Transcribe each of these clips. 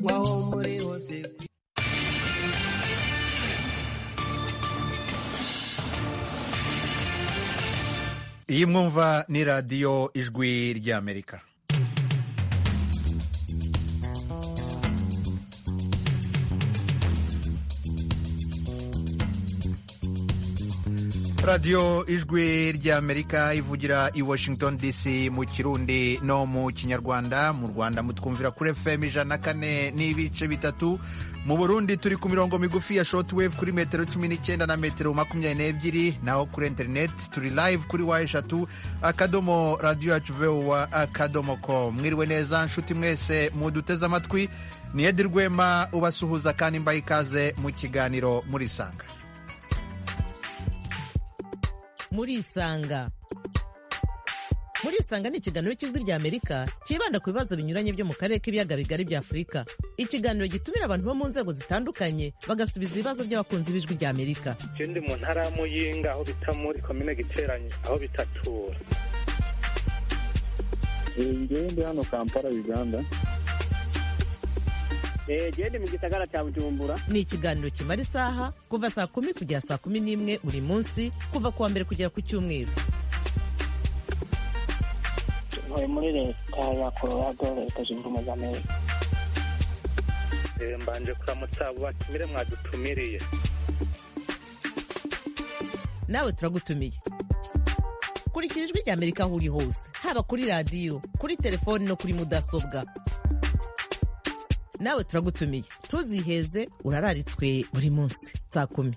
waho muri hose iyi mwumva ni radiyo ijwi ry'amerika radiyo ijwi ry'amerika ivugira i washington dc mu kirundi no mu kinyarwanda mu rwanda mutwumvira kuri fm ijana na kane n'ibice bitatu mu burundi turi ku mirongo migufi ya shortwave kuri metero cumi n'icyenda na metero makumyabiri n'ebyiri naho kuri interineti turi live kuri wa eshatu akadomo radiyo yacu vuba akadomo ko mwiriwe neza nshuti mwese muduteze amatwi ni edi rwema ubasuhuza kandi mbaye ikaze mu kiganiro murisanga murisanga murisanga ni ikiganiro cy'ijwi rya amerika cyibanda ku bibazo binyuranye byo mu karere k'ibiyaga bigari bya afurika ikiganiro gitumira abantu bo mu nzego zitandukanye bagasubiza ibibazo by'abakunzi b'ijwi rya amerika je ndi mu ntara ya muyinga aho bita muri komine giteranye aho bitatura ngewe ndi hano kampala uganda genda mu gisagara cya bujumbura ni ikiganiro kimara isaha kuva saa kumi kugera saa kumi n'imwe buri munsi kuva ku wa mbere kugera ku cyumweru ntuye muri leta ya colorado leta zunze ubumwe za amerika Eh, mbanje kuramutsa abo batumire mwadutumiriye nawe turagutumiye kurikira ijwi rya amerika aho uri hose haba kuri radiyo kuri telefoni no kuri mudasobwa nawe turagutumiye ntuziheze urararitswe buri munsi saa kumi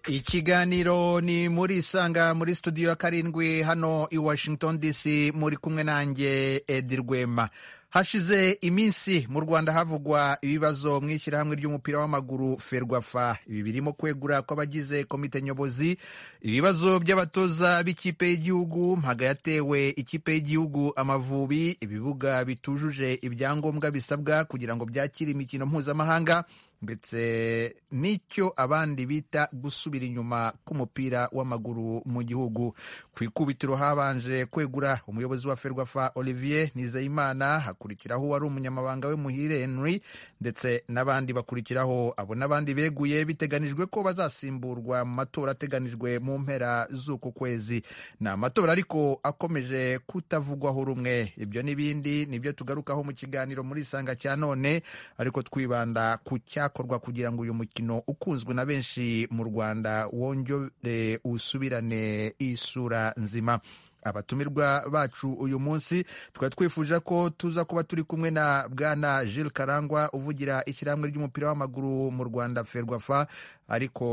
ikiganiro ni muri isanga muri studio ya karindwi hano i washington dc muri kumwe nanjye edi rwema hashize iminsi mu rwanda havugwa ibibazo mu ishyirahamwe ry'umupira w'amaguru ferwafa ibi birimo kwegura kw'abagize komite nyobozi ibibazo by'abatoza b'ikipe y'igihugu mpaga yatewe ikipe y'igihugu amavubi ibibuga bitujuje ibyangombwa bisabwa kugira ngo byakire imikino mpuzamahanga ndetse n'icyo abandi bita gusubira inyuma k'umupira w'amaguru mu gihugu ku ikubitiro habanje kwegura umuyobozi wa ferwafa olivier nizeyimana hakurikiraho uwari umunyamabanga we muhire henry ndetse n'abandi bakurikiraho abo n'abandi beguye biteganijwe ko bazasimburwa mu matora ateganijwe mu mpera z'uku kwezi ni amatora ariko akomeje kutavugwaho rumwe ibyo n'ibindi nibyo tugarukaho mu kiganiro muri isanga cya none ariko twibanda ku cya cyakorwa kugira ngo uyu mukino ukunzwe na benshi mu rwanda wongere usubirane isura nzima abatumirwa bacu uyu munsi tukaba twifuje ko tuza kuba turi kumwe na bwana Jules karangwa uvugira ishyirahamwe ry'umupira w'amaguru mu rwanda ferwafa ariko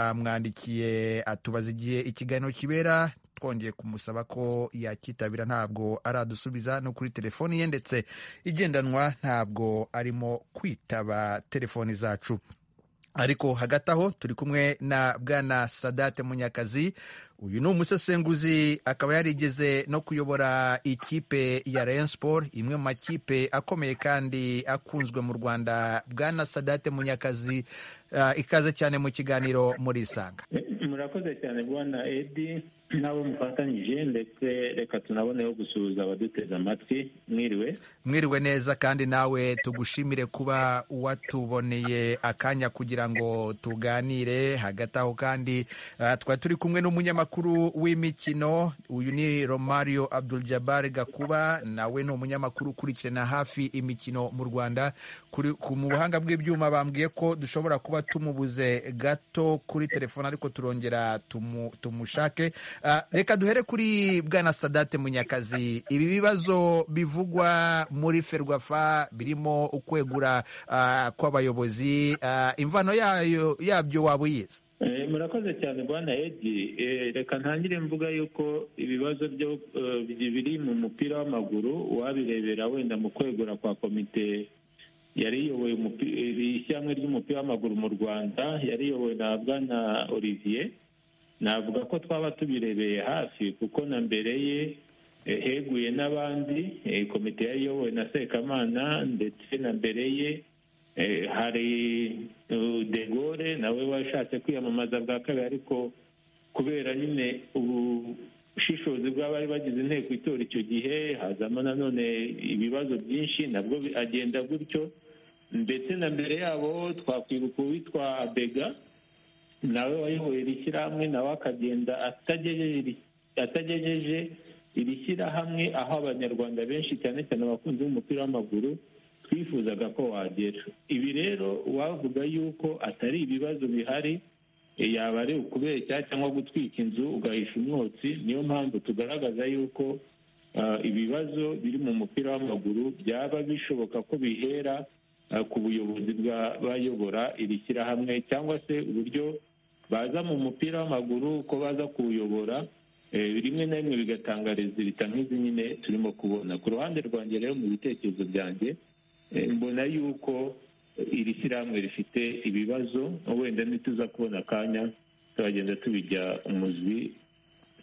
twamwandikiye atubaza igihe ikiganiro kibera twongeye kumusaba ko yakitabira ntabwo aradusubiza no kuri telefoni ye ndetse igendanwa ntabwo arimo kwitaba telefoni zacu ariko hagati aho turi kumwe na bwana sadate munyakazi uyu ni umusesenguzi akaba yarigeze no kuyobora ikipe ya Rayon Sport imwe mu makipe akomeye kandi akunzwe mu rwanda bwana sadate munyakazi ah, ikaze cyane mu kiganiro muri isanga murakoze cyane bwana edi n'abo mufatanyije ndetse reka tunaboneho gusuhuza abaduteze amatwi mwiriwe mwiriwe neza kandi nawe tugushimire kuba watuboneye akanya kugira ngo tuganire hagati aho kandi ah, twari turi kumwe n'umunyamakuru w'imikino uyu ni romario abdul jabbar gakuba nawe ni umunyamakuru ukurikirana hafi imikino mu rwanda Kuri- ku- mu buhanga bw'ibyuma bambwiye ko dushobora kuba tumubuze gato kuri telefone ariko turongera tumu- tumushake Ah, reka duhere kuri bwana sadate munyakazi ibi bibazo bivugwa muri ferwafa birimo ukwegura ah, kw'abayobozi ah, imvano yayo yabyo waba uyizi Eh, murakoze cyane bwana edi Eh, reka ntangire mvuga yuko ibibazo byo eh, biri mu mupira w'amaguru uwabirebera wenda mu kwegura kwa komite yari iyoboye umupi- iri ishyirahamwe ry'umupira w'amaguru mu rwanda yari iyobowe na bwana olivier navuga ko twaba tubirebeye hafi kuko na mbere ye eh, heguye n'abandi eh, komite yari iyobowe na sekamana ndetse na mbere ye Eh, hari eh, de Gaulle nawe washatse kwiyamamaza bwa kabiri ariko kubera nyine ubu ubushishozi bw'abari bagize inteko itora icyo gihe hazamo nanone ibibazo byinshi nabwo bi- agenda gutyo ndetse na mbere yabo twakwibuka uwitwa bega nawe wayoboye iri shyirahamwe nawe akagenda atagejeje iri- atagejeje iri shyirahamwe aho abanyarwanda benshi cyane cyane abakunzi b'umupira w'amaguru twifuzaga ko wagera ibi rero wavuga yuko atari ibibazo bihari e, yaba ari ukubeshya cyangwa gutwika inzu ugahisha umwotsi niyo mpamvu tugaragaza yuko ah, ibibazo biri mu mupira w'amaguru byaba bishoboka ko bihera ah, ku buyobozi bw'abayobora iri shyirahamwe cyangwa se uburyo baza mu mupira w'amaguru uko baza kuwuyobora eh, rimwe na rimwe bigatanga rezilita nk'izi nyine turimo kubona ku ruhande rwanjye rero mu bitekerezo byanjye eh, mbona yuko iri shyirahamwe rifite ibibazo wenda ntituza kubona akanya turagenda tubijya umuzi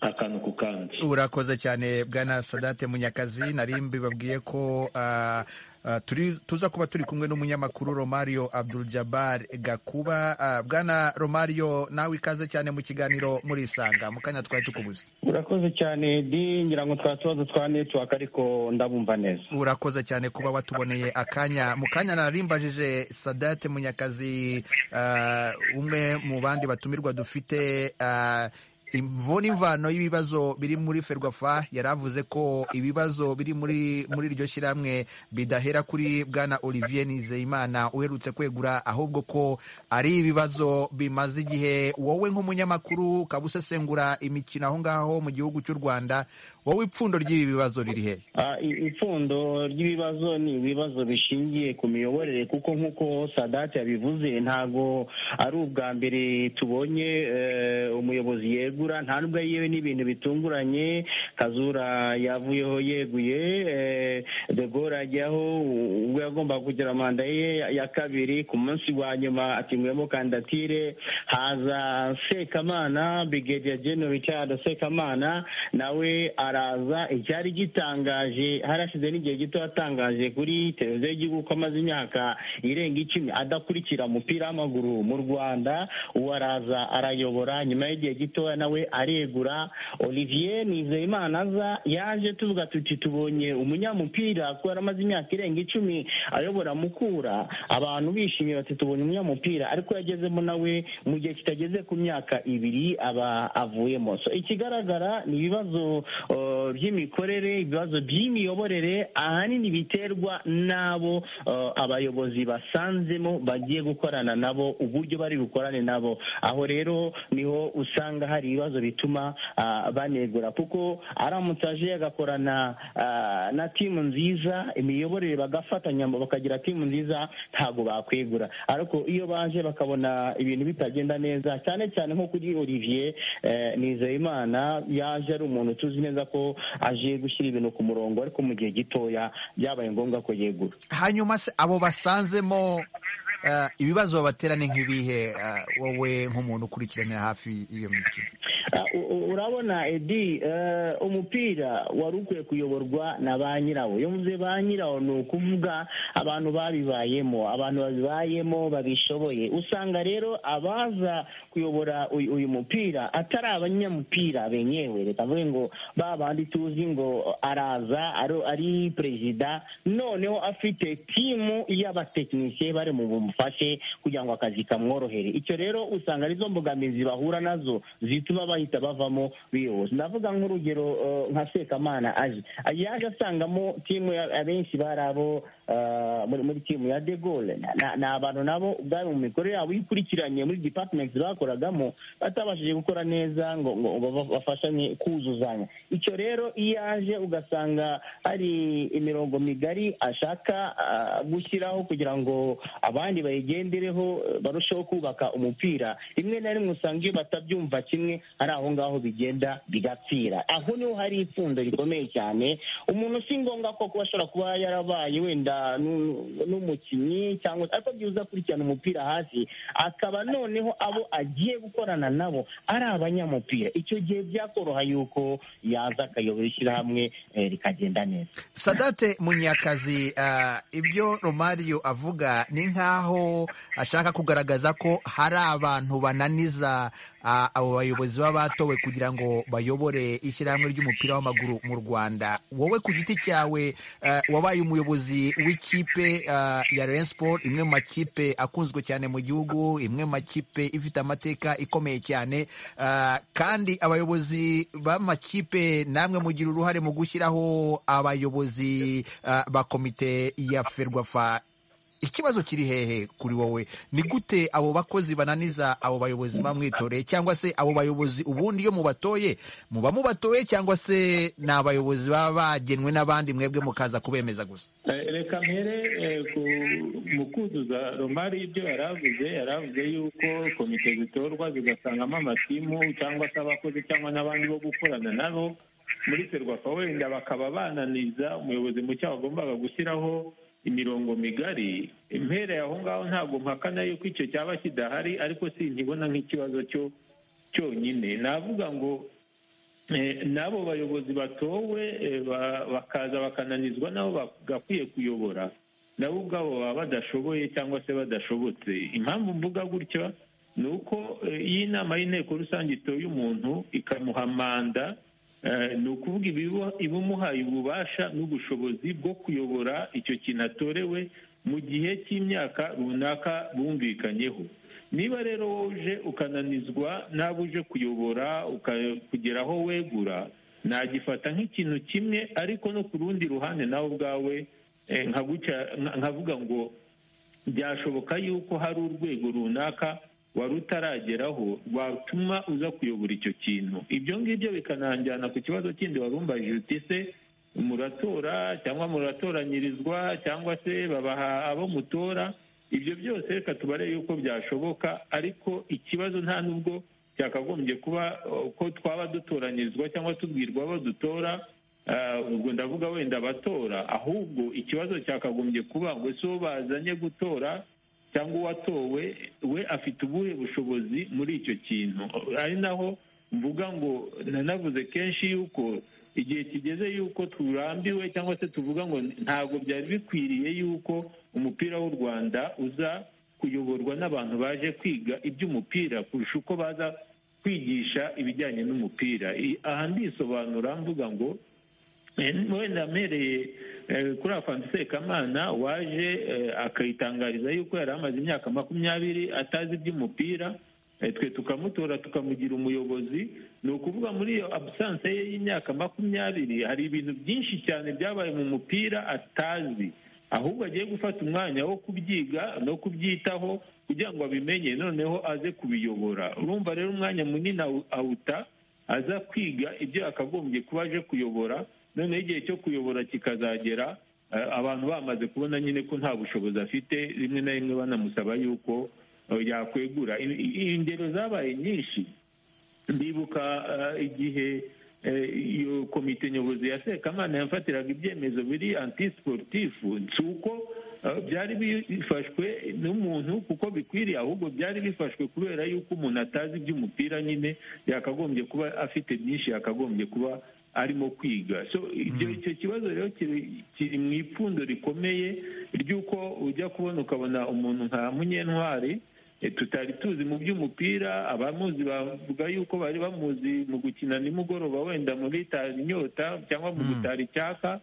akantu ku kandi urakoze cyane bwana sadate munyakazi nari mbibabwiye ko ah, ah, turi tuza kuba turi kumwe n'umunyamakuru romario abdul jabbar gakuba Ah, bwana romario nawe ikaze cyane mu kiganiro murisanga mu kanya twari tukubuze urakoze cyane di ngira ngo twa tubazo twa netiwaka ariko ndabumva neza urakoze cyane kuba watuboneye akanya mu kanya narimbajije sadate munyakazi ah, umwe mu bandi batumirwa dufite ah, imvo n'imvano y'ibibazo biri muri ferwafa yari avuze ko ibibazo biri muri muri iryo shyirahamwe bidahera kuri bwana olivier nizeyimana uherutse kwegura ahubwo ko ari ibibazo bimaze igihe wowe nk'umunyamakuru ukaba usesengura imikino aho ngaho mu gihugu cy'u rwanda wowe ipfundo ry'ibi bibazo riri hehe Ah, i- ipfundo ry'ibibazo ni ibibazo bishingiye ku miyoborere kuko nk'uko sadate yabivuze ntago ari ubwa mbere tubonye eh, umuyobozi yegura nta nubwo yewe n'ibintu bitunguranye kazura yavuyeho yeguye eh, de Gaulle ajyaho u- ubwo yagombaga kugira manda ye ya- ya kabiri ku munsi wa nyuma atinguyemo kandidatire haza sekamana brigadier general richard sekamana nawe araza icyari gitangaje harashize n'igihe gito yatangaje kuri televiziyo y'igihugu ko amaze imyaka irenga icumi adakurikira umupira w'amaguru mu rwanda uwo araza arayobora nyuma y'igihe gitoya nawe aregura olivier nizeyimana aza yaje tuvuga tuti tubonye umunyamupira kuko yaramaze imyaka irenga icumi ayobora mukura abantu bishimiye bati tubonye umunyamupira ariko yagezemo nawe mu gihe kitageze ku myaka ibiri aba avuyemo so ikigaragara ni ibibazo uh, by'imikorere ibibazo by'imiyoborere ahanini biterwa n'abo uh, abayobozi basanzemo bagiye gukorana nabo uburyo bari bukorane nabo aho rero niho usanga hari ibibazo bituma ah, banegura kuko aramutse aje agakorana ah, na timu nziza imiyoborere bagafatanya bakagira timu nziza ntabwo bakwegura ariko iyo baje bakabona ibintu bitagenda neza cyane cyane nko kuri olivier eh, nizeyimana yaje ari umuntu tuzi neza ko aje gushyira ibintu ku murongo ariko mu gihe gitoya byabaye ngombwa ko yegura hanyuma se abo basanzemo eh, ibibazo babatera ni nk'ibihe eh, wowe nk'umuntu ukurikiranira hafi iyo mikino Ah, u- u- urabona edi eh, umupira wari ukwiye kuyoborwa na ba nyirawo iyo mvuze ba nyirawo ni ukuvuga abantu babibayemo abantu babibayemo babishoboye usanga rero abaza kuyobora uyu uyu mupira atari abanyamupira benyewe reka mvuge ngo ba bandi tuzi ngo araza ari- ari perezida noneho afite timu y'abatekinisiye bari mu bumufashe kugira ngo akazi kamworohere icyo rero usanga arizo mbogamizi bahura nazo zituma bahita bavamo biyobozi ndavuga nk'urugero eh, nka sekamana aje yaje asangamo timu ya- abenshi bari abo eh, muri muri timu ya de Gaulle Na- na- ni abantu nabo ubwabo mu mikorere yabo ikurikiranye muri departments bakoragamo batabashije gukora neza ngo ngo ngo ba- bafashanye kuzuzanya icyo rero iyo aje ugasanga hari imirongo migari ashaka ah, gushyiraho kugira ngo abandi bayigendereho eh, barusheho kubaka umupira rimwe na rimwe usanga iyo batabyumva kimwe ari aho ngaho bigenda bigapfira aho niho hari ipfundo rikomeye cyane umuntu si ngombwa ko kuba ashobora kuba yarabaye wenda nu- n'umukinnyi cyangwa ariko byibuze uza akurikirana umupira hasi akaba noneho abo agiye gukorana nabo ari abanyamupira icyo gihe byakoroha yuko yaza akayobora ishyirahamwe eh, rikagenda neza sadate munyakazi eh, ibyo romario avuga ni nk'aho nkaho ashaka kugaragaza ko hari abantu bananiza ah, abo bayobozi baba batowe kugira ngo bayobore ishyirahamwe ry'umupira w'amaguru mu rwanda wowe ku giti cyawe eh, wabaye umuyobozi w'ikipe ah, ya Rayon Sport imwe mu makipe akunzwe cyane mu gihugu imwe mu makipe ifite amateka ikomeye cyane Ah, kandi abayobozi b'amakipe namwe mugira uruhare mu gushyiraho abayobozi ah, ba komite ya ferwafa ikibazo kiri hehe kuri wowe ni gute abo bakozi bananiza abo bayobozi bamwitoreye cyangwa se abo bayobozi ubundi iyo mubatoye muba mubatoye cyangwa se ni abayobozi baba bagenwe n'abandi mwebwe mukaza kubemeza gusa Eh, reka mpere eh, ku- mu kuzuza romari ibyo yari avuze yari avuze yuko komite zitorwa zigasangamo amatimu cyangwa se abakozi cyangwa n'abandi bo gukorana nabo muri serwafa wenda bakaba bananiza umuyobozi mushya wagombaga gushyiraho imirongo migari impera yaho ngaho ntabwo mpakana yuko icyo cyaba kidahari ariko sinkibona nk'ikibazo cyo cyonyine navuga ngo Eh, n'abo bayobozi batowe eh, ba- bakaza bakananizwa nabo bagakwiye kuyobora nabo ubwabo baba badashoboye cyangwa se badashobotse impamvu mvuga gutya ni uko eh, iyo inama y'inteko rusange itoye umuntu ikamuha manda eh, ni ukuvuga ibiba- iba imuhaye ububasha n'ubushobozi bwo kuyobora icyo kintu atorewe mu gihe cy'imyaka runaka bumvikanyeho niba rero wowe uje ukananizwa n'abo uje kuyobora uka- kugera aho wegura nagifata nk'ikintu kimwe ariko no ku rundi ruhande nawe ubwawe eh, nkaguca- nka- nkavuga ngo byashoboka yuko hari urwego runaka wari utarageraho rwatuma uza kuyobora icyo kintu ibyo ngibyo bikananjyana ku kibazo kindi wari umbajije uti se muratora cyangwa muratoranyirizwa cyangwa se babaha abo mutora ibyo byose reka tubare yuko byashoboka ariko ikibazo nta n'ubwo cyakagombye kuba eh, ko twaba dutoranyirizwa cyangwa tubwirwa abo dutora Ah, ubwo ndavuga wenda abatora ahubwo ikibazo cyakagombye kuba ngo si uwo bazanye gutora cyangwa uwatowe we afite ubuhe bushobozi muri icyo kintu ari naho mvuga ngo nanavuze kenshi yuko igihe kigeze yuko turambiwe cyangwa se tuvuga ngo ntabwo byari bikwiriye yuko umupira w'u rwanda uza kuyoborwa n'abantu baje kwiga iby'umupira kurusha uko baza kwigisha ibijyanye n'umupira I- aha ndisobanura mvuga ngo Eh, wenda mpereye eh, kuri afantu sekamana waje eh, akayitangariza yuko yari amaze imyaka makumyabiri atazi iby'umupira eh, twe tukamutora tukamugira umuyobozi ni ukuvuga muri iyo abusanse ye y'imyaka makumyabiri hari ibintu byinshi cyane byabaye mu mupira atazi ahubwo agiye gufata umwanya wo kubyiga no kubyitaho kugira ngo abimenye noneho aze kubiyobora urumva rero umwanya munini awu- awuta aza kwiga ibyo yakagombye kuba aje kuyobora noneho igihe cyo kuyobora kikazagera eh, abantu bamaze kubona nyine ko nta bushobozi afite rimwe na rimwe banamusaba yuko eh, yakwegura I- i- ingero zabaye nyinshi ndibuka eh, igihe eh, iyo komite nyobozi ya sekamana yafatiraga ibyemezo biri antisiporutifu si uko eh, byari bifashwe n'umuntu kuko bikwiriye ahubwo byari bifashwe kubera yuko umuntu atazi iby'umupira nyine yakagombye kuba afite byinshi yakagombye kuba arimo kwiga so ibyo icyo kibazo rero kiri- kiri mu ipfundo rikomeye ry'uko ujya kubona ukabona umuntu nka munyentwari eh, tutari tuzi mu by'umupira abamuzi bavuga yuko bari bamuzi mu gukina nimugoroba wenda muri tara inyota cyangwa mu gutara icyaka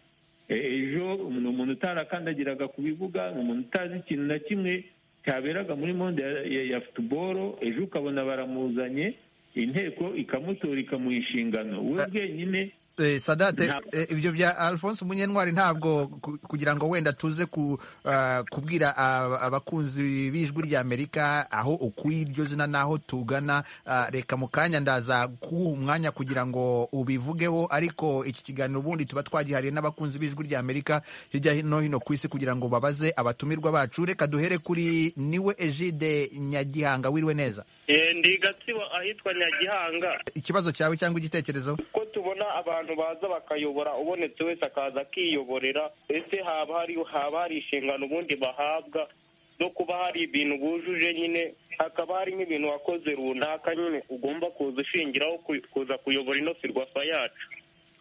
Eh, ejo ni umuntu utarakandagiraga ku bibuga ni umuntu utazi ikintu na kimwe cyaberaga muri monde ya- ya- ya futuboro ejo ukabona baramuzanye inteko ikamutora ikamuha inshingano we Ah. bwenyine Eh, sadate Ntabwo. eh, ibyo bya alphonse munyentwari ntabwo ku- kugira ngo wenda tuze ku, ah, kubwira ab- abakunzi b'ijwi ry'amerika aho ukuri iryo zina n'aho tugana ah, reka mu kanya ndaza kuguha umwanya kugira ngo ubivugeho ariko iki kiganiro ubundi tuba twagihariye n'abakunzi b'ijwi ry'amerika hirya no hino ku isi kugira ngo babaze abatumirwa bacu reka duhere kuri niwe egide nyagihanga wiriwe neza Eh, ndi gatsibo ahitwa nyagihanga ikibazo cyawe cyangwa igitekerezo ko tubona abantu baza bakayobora ubonetse wese akaza akiyoborera ese haba hari haba hari inshingano ubundi bahabwa no kuba hari ibintu bujuje nyine hakaba hari nk'ibintu wakoze runaka nyine ugomba kuza ushingiraho ku- kuza kuyobora ino firwafa yacu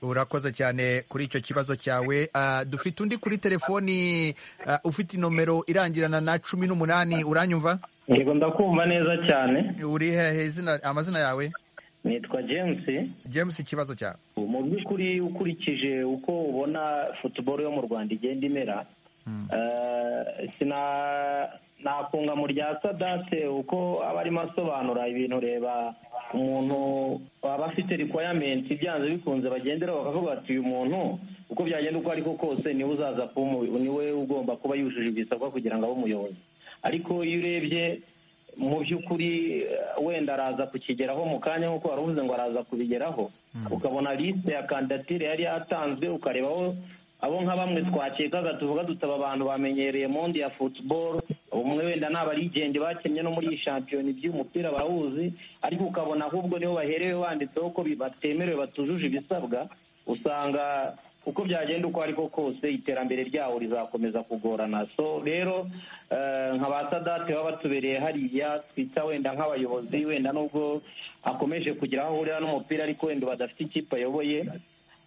urakoze cyane kuri icyo kibazo cyawe Ah, dufite undi kuri telefoni ah, ufite inomero irangirana na cumi n'umunani uranyumva yego ndakumva neza cyane uri hehe izina amazina yawe nitwa james james ikibazo cyawe mu by'ukuri ukurikije uko ubona futuboro yo mu rwanda igenda imera eh, sina- nakunga mu rya sadate uko aba arimo asobanura ibintu reba umuntu waba afite rikwayamenti byanze bikunze bagenderaho bakavuga ati uyu muntu uko byagenda uko ariko kose niwe uzaza kuba umuyobozi niwe ugomba kuba yujuje ibisabwa kugira ngo abe umuyobozi ariko iyo urebye mu by'ukuri eh, wenda araza kukigeraho mu kanya nk'uko wari uvuze ngo araza kubigeraho ukabona lisite ya kandidatire yari yatanzwe ukarebaho abo nka bamwe twakekaga tuvuga dutaba abantu bamenyereye monde ya futuboro umwe wenda ni abarigende bakennye no muri iyi shampiyona iby'umupira barawuzi ariko ukabona ahubwo niho baherewe banditseho ko bi- batemerewe batujuje ibisabwa usanga uko byagenda uko ariko kose iterambere ryawo rizakomeza kugorana so rero eh, nka ba sadate baba batubereye hariya twita wenda nk'abayobozi wenda nubwo akomeje kugira aho ahurira n'umupira ariko wenda badafite ikipe ayoboye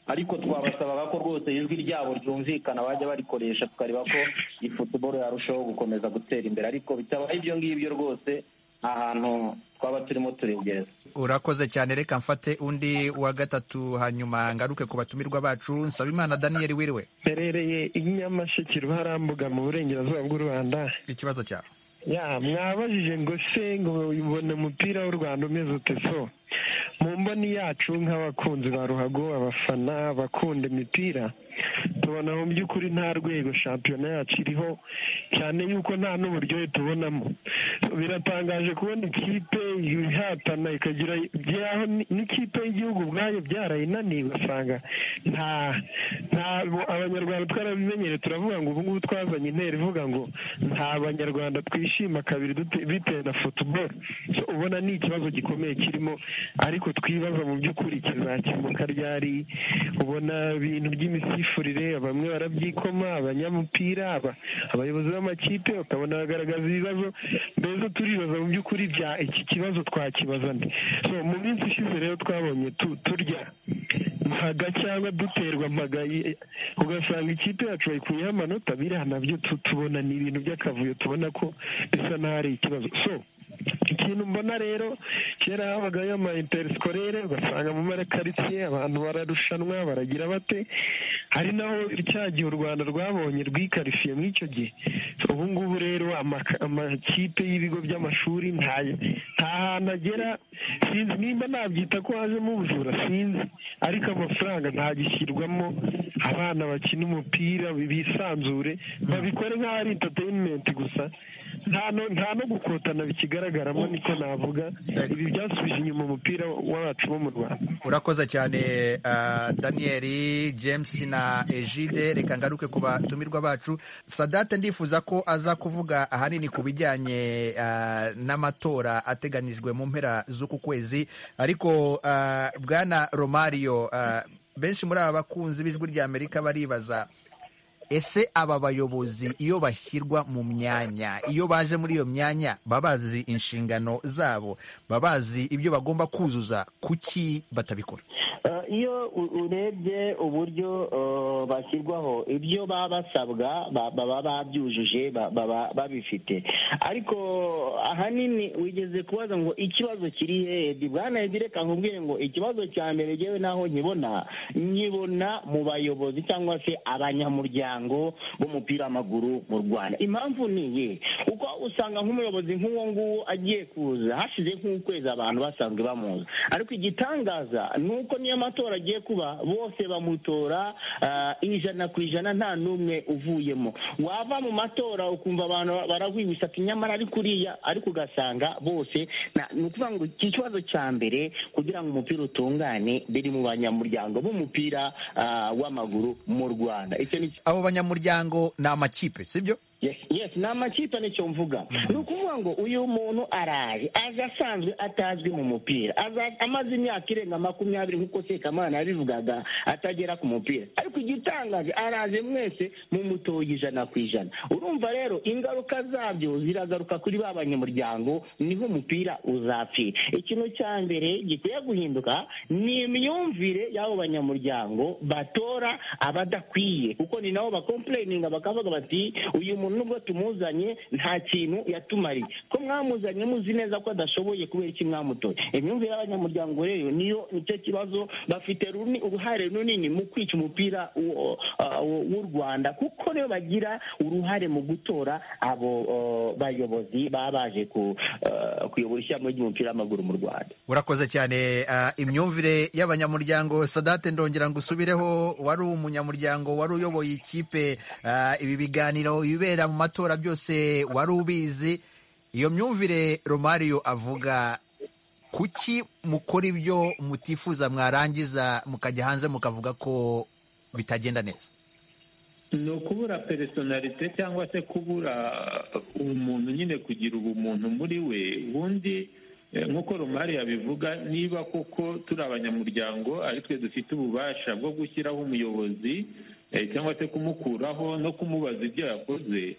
ariko twabasabaga ko rwose ijwi ryabo ryumvikana bajya barikoresha tukareba ko iyi futuboro yarushaho gukomeza gutera imbere ariko bitabaye ibyo ngibyo rwose nta hantu twaba turimo turegereza urakoze cyane reka mfate undi wa gatatu hanyuma ngaruke ku batumirwa bacu nsaba imana daniyeli wiriwe mperereye i nyamasheke ruharambuga mu burengerazuba bw'u rwanda ikibazo cyawe ya mwabajije ngo se ngo ubona umupira w'u rwanda umeze ute so mu mboni yacu nk'abakunzi ba ruhago abafana abakunda imipira tubona mu by'ukuri nta rwego shampiyona yacu iriho cyane yuko nta n'uburyohe tubonamo biratangaje kubona ikipe ihatana ikagira by'aho ni- n'ikipe y'igihugu ubwayo byarayinaniye ugasanga nta nta abanyarwanda twarabimenyereye turavuga ngo ubu ngubu twazanye intera ivuga ngo nta banyarwanda twishima kabiri dute- bitewe na futuboro So, ubona ni ikibazo gikomeye kirimo ariko twibaza mu by'ukuri kizakemuka ryari ubona ibintu by'imisifurire bamwe barabyikoma abanyamupira aba- abayobozi b'amakipe bakabona bagaragaza ibibazo mbese turibaza mu by'ukuri bya iki kibazo twakibaza nde So, mu minsi ishize rero twabonye tu- turya mpaga cyangwa duterwa mpaga ye- ugasanga ikipe yacu bayikuyeho amanota biriya nabyo tu- tubona ni ibintu by'akavuyo tubona ko bisa n'aho ari ikibazo so ikintu mbona rero kera habagayo ama interisikorere ugasanga mu marakaritsiye abantu bararushanwa baragira bate hari naho cya gihe u rwanda rwabonye rwikarifiye muri icyo gihe So, ubu ngubu rero amaka- amakipe y'ibigo by'amashuri nta nta hantu agera sinzi nimba nabyita ko hajemo ubujura sinzi ariko amafaranga ntagishyirwamo abana bakina umupira bisanzure babikore nk'aho ari interineti gusa nta no- nta no gukotana bikigaragaramo niko navuga ibi byasubije inyuma umupira wacu wo mu rwanda urakoze cyane ah, daniyeli james na ejide reka ngaruke ku batumirwa bacu sadate ndifuza ko aza kuvuga ahanini ku bijyanye ah, n'amatora ateganijwe mu mpera z'uku kwezi ariko ah, bwana romario ah, benshi muri aba bakunzi b'ijwi ry'amerika baribaza ese aba bayobozi iyo bashyirwa mu myanya iyo baje muri iyo myanya baba bazi inshingano zabo baba bazi ibyo bagomba kuzuza kuki batabikora Eh, iyo u- urebye uburyo eh, bashyirwaho ibyo baba basabwa ba- baba babyujuje ba- baba babifite ariko ahanini wigeze kubaza ngo ikibazo kiri hehe bwana Edi, reka nkubwire ngo ikibazo cya mbere ngewe naho nkibona nkibona mu bayobozi cyangwa se abanyamuryango b'umupira w'amaguru mu rwanda impamvu ni iyihe kuko usanga nk'umuyobozi nk'uwo nguwo agiye kuza hashize nk'ukwezi abantu basanzwe bamuzi ariko igitangaza ni uko niyo matora agiye kuba bose bamutora ah, ijana ku ijana nta n'umwe uvuyemo wava mu matora ukumva abantu barahwibisaka nyamara ari kuriya ariko ugasanga bose nta- ni ukuvuga ngo iki kibazo cya mbere kugira ngo umupira utungane biri mu banyamuryango b'umupira ah, w'amaguru mu rwanda icyo ni abo banyamuryango ni amakipe sibyo yes ni amakipe nicyo mvuga ni ukuvuga ngo uyu muntu araje aje asanzwe atazwi mu mupira amaze imyaka irenga makumyabiri nk'uko sekamana yabivugaga atagera ku mupira ariko igitangaje araje mwese mu mutoye ijana ku ijana urumva rero ingaruka zabyo ziragaruka kuri ba banyamuryango niho umupira uzapfira ikintu cya mbere gikwiye guhinduka ni imyumvire y'abo banyamuryango batora abadakwiye kuko ni nabo bakompureyininga bakavuga bati uyu muntu nubwo tumuzanye nta kintu yatumariye ko mwamuzanye muzi neza ko adashoboye kubera iki mwamutoye imyumvire y'abanyamuryango rero niyo nicyo kibazo bafite uruhare runini mu kwica umupira w'u rwanda kuko nibo bagira uruhare mu gutora abo bayobozi baba baje kuyobora ishyamba ry'umupira w'amaguru mu rwanda urakoze cyane imyumvire y'abanyamuryango sadate ndongera ngo usubireho wari umunyamuryango wari uyoboye ikipe ibi biganiro ibibera mu matora byose wari ubizi iyo myumvire romario avuga kuki mukora ibyo mutifuza mwarangiza mukajya hanze mukavuga ko bitagenda neza ni ukubura peresonarite cyangwa se kubura umuntu nyine kugira ubumuntu muri we ubundi nk'uko rumari yabivuga niba koko turi abanyamuryango ari twe dufite ububasha bwo gushyiraho umuyobozi cyangwa se kumukuraho no kumubaza ibyo yakoze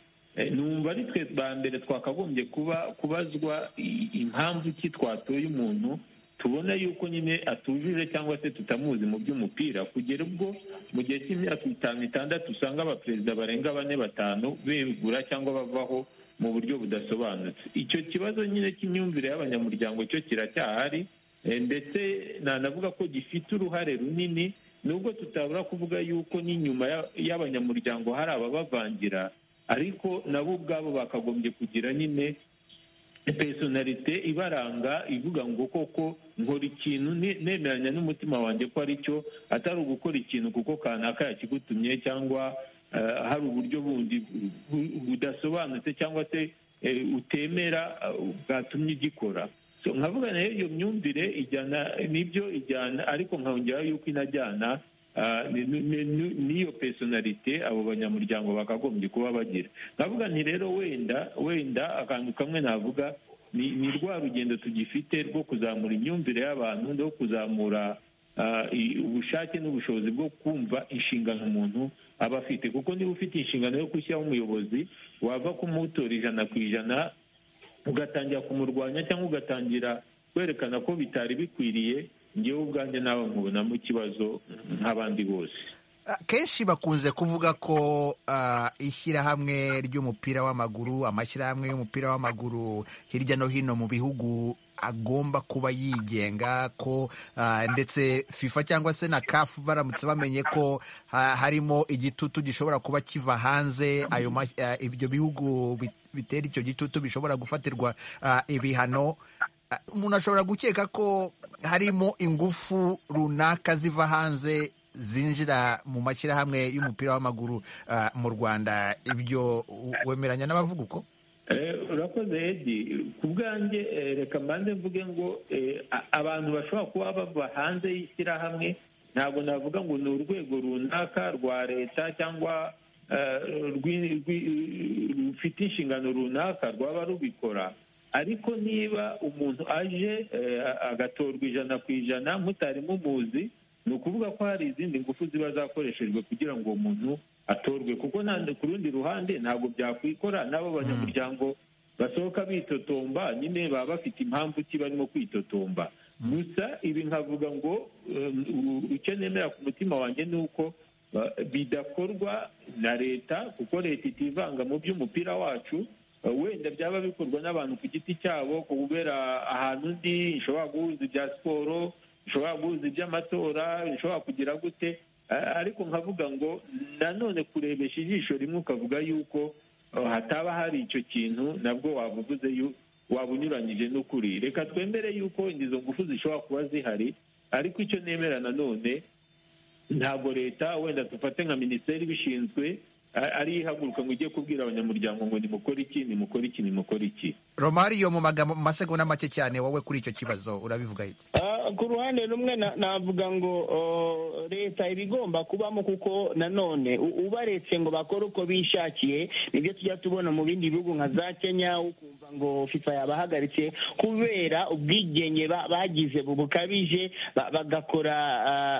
numva ari twe ba mbere twakagombye kuba kubazwa impamvu ki twatoye umuntu tubona yuko nyine atujuje cyangwa se tutamuzi mu by'umupira kugera ubwo mu gihe cy'imyaka itanu itandatu usanga abaperezida barenga bane batanu begura cyangwa bavaho mu buryo budasobanutse icyo kibazo nyine cy'imyumvire y'abanyamuryango cyo kiracyahari ndetse nanavuga ko gifite uruhare runini nubwo tutabura kuvuga yuko n'inyuma y'abanyamuryango hari ababavangira ariko nabo ubwabo bakagombye kugira nyine pesonarite ibaranga ivuga ngo koko nkora ikintu nemeranya n'umutima wanjye ko ari cyo atari ugukora ikintu kuko kanaka yakigutumye cyangwa hari uburyo bundi budasobanutse cyangwa se utemera bwatumye ugikora nkavuga nayo iyo myumvire ijyana n'ibyo ijyana ariko nkongeraho yuko inajyana n'iyo pesonarite abo banyamuryango bakagombye kuba bagira nkavuga nti rero wenda wenda akantu kamwe navuga ni rwa rugendo tugifite rwo kuzamura imyumvire y'abantu no kuzamura ubushake n'ubushobozi bwo kumva inshingano umuntu aba afite kuko niba ufite inshingano yo gushyiraho umuyobozi wava kumutora ijana ku ijana ugatangira kumurwanya cyangwa ugatangira kwerekana ko bitari bikwiriye ngewe ubwanjye nawe nkubonamo ikibazo nk'abandi bose kenshi bakunze kuvuga ko ishyirahamwe ry'umupira w'amaguru amashyirahamwe y'umupira w'amaguru hirya no hino mu bihugu agomba kuba yigenga ko ndetse fifa cyangwa se na kafu baramutse bamenye ko harimo igitutu gishobora kuba kiva hanze ibyo bihugu bitera icyo gitutu bishobora gufatirwa ibihano umuntu ashobora gukeka ko harimo ingufu runaka ziva hanze zinjira mu mashyirahamwe y'umupira w'amaguru mu rwanda ibyo wemeranya n'abavuga uko urakoze edi ku bwanjye reka mbanze mvuge ngo abantu bashobora kuba bava hanze y'ishyirahamwe ntabwo navuga ngo ni urwego runaka rwa leta cyangwa rufite inshingano runaka rwaba rubikora ariko niba umuntu aje agatorwa ijana ku ijana mutari mumuzi ni ukuvuga ko hari izindi ngufu ziba zakoreshejwe kugira ngo uwo muntu atorwe kuko ku rundi ruhande ntabwo byakwikora n'abo banyamuryango basohoka bitotomba nyine baba bafite impamvu ki barimo kwitotomba gusa ibi nkavuga ngo icyo nemera ku mutima wanjye ni uko bidakorwa na leta kuko leta itivanga mu by'umupira wacu wenda byaba bikorwa n'abantu ku giti cyabo kubera ahantu undi ishobora guhuza ibya siporo bishobora guhuza iby'amatora bishobora kugira gute ariko nkavuga ngo nanone kurebesha ijisho rimwe ukavuga yuko hataba hari icyo kintu nabwo wabuvuze waba unyuranyije n'ukuri reka twemere yuko izo ngufu zishobora kuba zihari ariko icyo nemera nanone ntabwo leta wenda dufate nka minisiteri ibishinzwe ari ihaguruka ngo ujye kubwira abanyamuryango ngo nimukore iki nimukore iki nimukore iki romariyo mu magambo mu masegonda make cyane wowe kuri icyo kibazo urabivuga iki ku ruhande rumwe navuga ngo leta iba igomba kubamo kuko nanone ubaretse ngo bakore uko bishakiye nibyo tujya tubona mu bindi bihugu nka za kenya ukumva ngo fifa yabahagaritse kubera ubwigenge bagize bukabije bagakora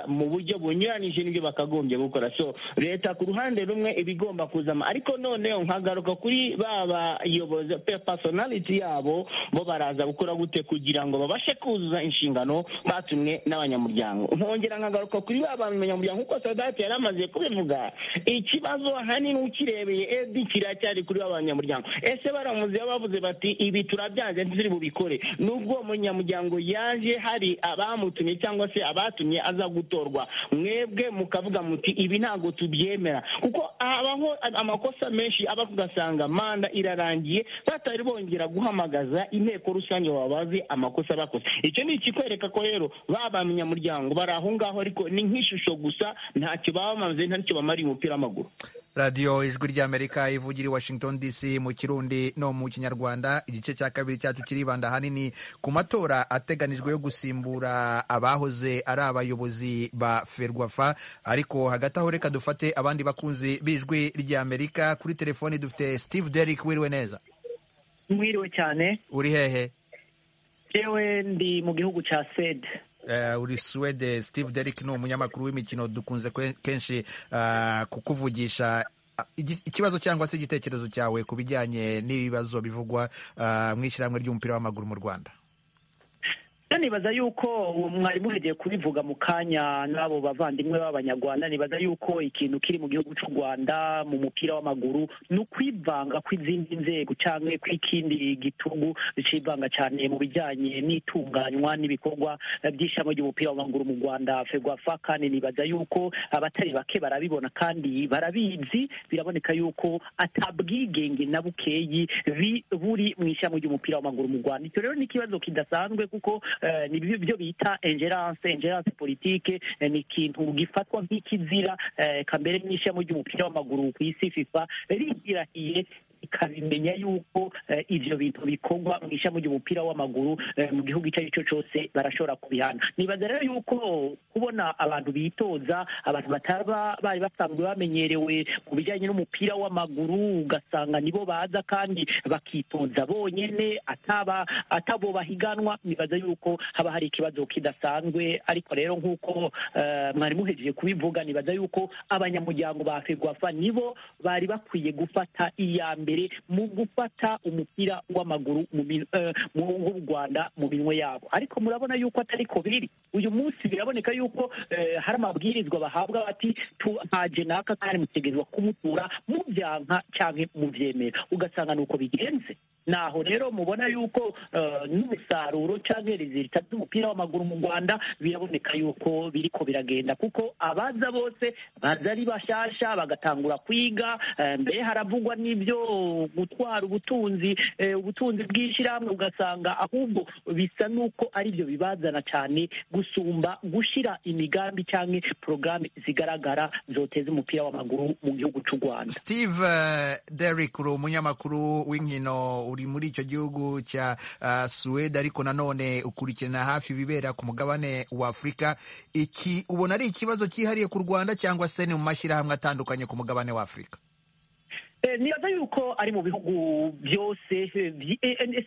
mu buryo bunyuranyije n'ibyo bakagombye gukora so leta ku ruhande rumwe iba igomba kuzama ariko noneho nkagaruka kuri ba bayobozi personality yabo bo baraza gukora gute kugira ngo babashe kuzuza inshingano batumwe n'abanyamuryango nkongera nkagaruka kuri ba banyamuryango kuko sadati yari amaze kubivuga ikibazo ahanini ukirebeye edi kiracyari kuri ba banyamuryango ese baramuze bavuze bati ibi turabyanze ntituri bubikore nubwo umunyamuryango yaje hari abamutumye cyangwa se abatumye aza gutorwa mwebwe mukavuga muti ibi ntabwo tubyemera kuko habaho amakosa menshi aba ugasanga manda irarangiye batari bongera guhamagaza inteko rusange wabaze amakosa bakoze icyo ni ikikwereka ko rero ba banyamuryango bari aho ngaho ariko ni nk'ishusho gusa ntacyo baba bamaze ntacyo bamariye umupira w'amaguru radiyo ijwi ry'amerika ivugira i washington dc mu kirundi no mu kinyarwanda igice cya kabiri cyacu kiribanda ahanini ku matora ateganijwe yo gusimbura abahoze ari abayobozi ba ferwafa ariko hagati aho reka dufate abandi bakunzi b'ijwi ry'amerika kuri telefoni dufite steve derrick wiriwe neza mwiriwe cyane uri hehe yewe ndi mu gihugu cya sede uri suwede steve derrick ni umunyamakuru w'imikino dukunze kenshi kukuvugisha ikibazo cyangwa se igitekerezo cyawe ku bijyanye n'ibibazo bivugwa mu ishyirahamwe ry'umupira w'amaguru mu rwanda nibaza yuko mwari muregeye kubivuga mu kanya n'abo bavandimwe b'abanyarwanda nibaza yuko ikintu kiri mu gihugu cy'u rwanda mu mupira w'amaguru ni ukwivanga kw'izindi nzego cyangwa kw'ikindi gitugu bicivanga cyane mu bijyanye n'itunganywa n'ibikorwa by'ishyamba ry'umupira w'amaguru mu rwanda ferwafa kandi nibaza yuko abatari bake barabibona kandi barabizi biraboneka yuko atabwigenge na bukeyi buri mu ishyamba ry'umupira w'amaguru mu rwanda icyo rero ni ikibazo kidasanzwe kuko ni byo bita ingerance ingerance politike ni ikintu gifatwa nk'ikizira kambere n'ishyamba ry'umupira w'amaguru ku isi fifa rigirahiye ikabimenya yuko ibyo bintu bikorwa mu ishami ry'umupira w'amaguru mu gihugu icyo ari cyo cyose barashobora kubihana nibaza rero yuko kubona abantu bitoza abantu bataba bari basanzwe bamenyerewe ku bijyanye n'umupira w'amaguru ugasanga nibo baza kandi bakitoza bonyine ataba atabo bahiganwa nibaza yuko haba hari ikibazo kidasanzwe ariko rero nk'uko mwari muhejeje kubivuga nibaza yuko abanyamuryango ba ferwafa nibo bari bakwiye gufata iya mbere mbere mu gufata umupira w'amaguru w'u rwanda mu minwe yabo ariko murabona yuko atari ko biri uyu munsi biraboneka yuko hari amabwirizwa bahabwa bati haje naka kandi mutegerezwa kumutura mubyanka cyangwa mubyemera ugasanga ni uko bigenze naho rero mubona yuko n'umusaruro cyangwa rezilita by'umupira w'amaguru mu rwanda biraboneka yuko biri ko biragenda kuko abaza bose baza ari bashyashya bagatangura kwiga mbere haravugwa n'ibyo gutwara ubutunzi ubutunzi bw'ishyirahamwe ugasanga ahubwo bisa n'uko ari byo bibazana cyane gusumba gushyira imigambi cyangwa porogaramu zigaragara zoteza umupira w'amaguru mu gihugu cy'u rwanda steve derrick uri umunyamakuru w'inkino uri muri icyo gihugu cya suwede ariko nanone ukurikirana hafi ibibera ku mugabane wa afurika iki ubona ari ikibazo cyihariye ku rwanda cyangwa se ni mu mashyirahamwe atandukanye ku mugabane wa afurika nibaza yuko ari mu bihugu byose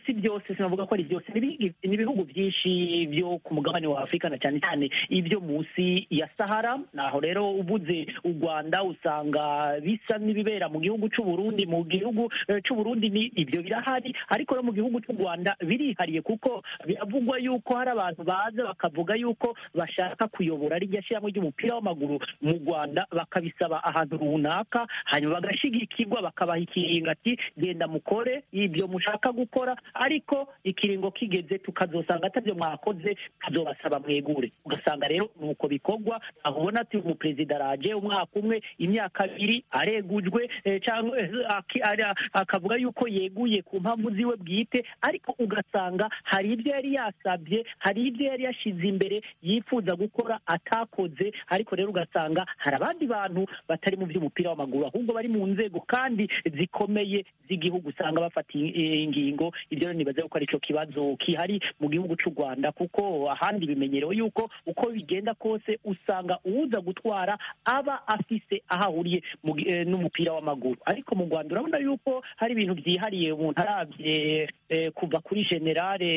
si byose sinavuga ko ari byose ni ibihugu byinshi byo ku mugabane wa afurika na cyane cyane ibyo munsi ya sahara naho rero ubuze u rwanda usanga bisa n'ibibera mu gihugu cy'uburundi mu gihugu cy'uburundi ni ibyo birahari ariko no mu gihugu cy'u rwanda birihariye kuko biravugwa yuko hari abantu baza bakavuga yuko bashaka kuyobora rijya shyiramo ry'umupira w'amaguru mu rwanda bakabisaba ahantu runaka hanyuma bagashigikirwa bakabaha ikiringo ati genda mukore ibyo mushaka gukora ariko ikiringo kigeze tukazosanga atabyo mwakoze tuzobasaba mwegure ugasanga rero ni uko bikorwa aho ubona ati umuperezida araje umwaka umwe imyaka abiri aregujwe cyangwa akavuga yuko yeguye ku mpamvu ziwe bwite ariko ugasanga hari ibyo yari yasabye hari ibyo yari yashyize imbere yifuza gukora atakoze ariko rero ugasanga hari abandi bantu batari mu by'umupira w'amaguru ahubwo bari mu nzego kandi kandi zikomeye z'igihugu usanga bafata ingingo ibyo rero nibaza yuko aricyo kibazo kihari mu gihugu cy'u rwanda kuko ahandi bimenyerewe yuko uko bigenda kose usanga uza gutwara aba afise aho ahuriye n'umupira w'amaguru ariko mu rwanda urabona yuko hari ibintu byihariye umuntu arabye kuva kuri generale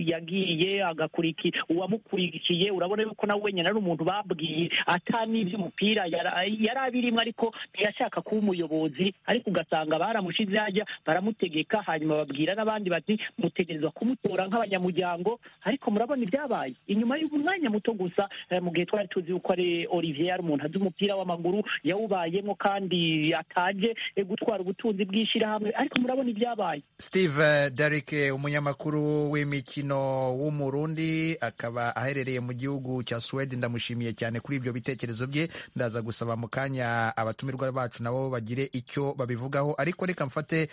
yagiye agakurikira uwamukurikiye urabona yuko nawe wenyine ari umuntu babwiye atani iby'umupira yari abirimo ariko ntiyashaka kuba umuyobozi ariko ugasanga baramushize hajya baramutegeka hanyuma babwira n'abandi bati mutegerezwa kumutora nk'abanyamuryango ariko murabona ibyabaye inyuma y'umwanya muto gusa mu gihe twari tuzi yuko ari olivier ari umuntu azi umupira w'amaguru yawubayemo kandi ataje gutwara ubutunzi bw'ishyirahamwe ariko murabona ibyabaye steve darike umunyamakuru w'imikino w'umurundi akaba aherereye mu gihugu cya suwede ndamushimiye cyane kuri ibyo bitekerezo bye ndaza gusaba mu kanya abatumirwa bacu nabo bagire icyo babivugaho ariko reka mfate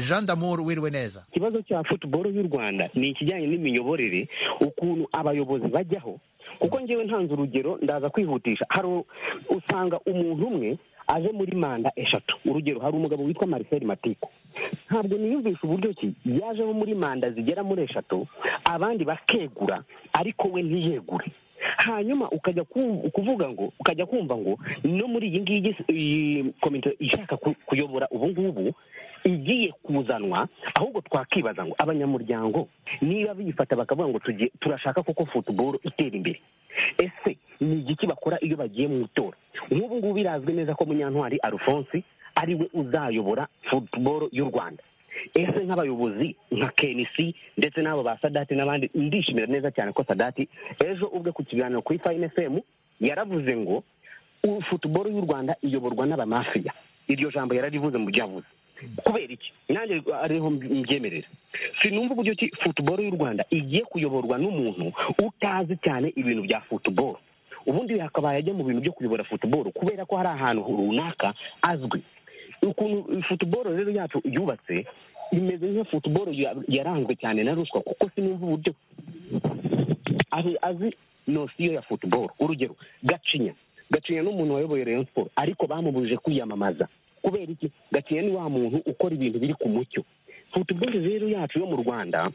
jean damour wiriwe neza ikibazo cya futuboro y'u rwanda ni ikijyanye n'imiyoborere ukuntu abayobozi bajyaho kuko ngewe ntanze urugero ndaza kwihutisha hari usanga umuntu umwe aje muri manda eshatu urugero hari umugabo witwa marcel matiko ntabwo niyumvisha uburyo ki yajeho muri manda zigera muri eshatu abandi bakegura ariko we ntiyegure hanyuma ukajya kuvuga ngo ukajya kumva ngo no muri iyi ngiyi komite ishaka kuyobora ubu ngubu igiye kuzanwa ahubwo twakibaza ngo abanyamuryango niba biyifata bakavuga ngo turashaka koko futuboro itera imbere ese ni igiki bakora iyo bagiye mu itora nk'ubu ngubu birazwi neza ko munyantwari alphonse ari we uzayobora futuboro y'u rwanda ese nk'abayobozi nka kenisi ndetse n'abo ba sadati n'abandi ndishimira neza cyane ko sadati ejo ubwe ku kiganiro kuri fayini efemu yaravuze ngo futuboro y'u rwanda iyoborwa n'abamafiya iryo jambo yararivuze mu byo yavuze kubera iki nanjye ariho mbyemerera sinumva uburyo ki futuboro y'u rwanda igiye kuyoborwa n'umuntu utazi cyane ibintu bya futuboro ubundi hakabaye ajya mu bintu byo kuyobora futuboro kubera ko hari ahantu runaka azwi ukuntu futuboro rero yacu yubatse imeze nka futuboro yaranzwe cyane na ruswa kuko sinumva uburyo azi nosiyo ya futuboro urugero gacinya gacinya ni umuntu wayoboye rayon siporo ariko bamubujije kwiyamamaza kubera iki gacinya ni wa muntu ukora ibintu biri ku mucyo futuboro rero yacu yo mu rwanda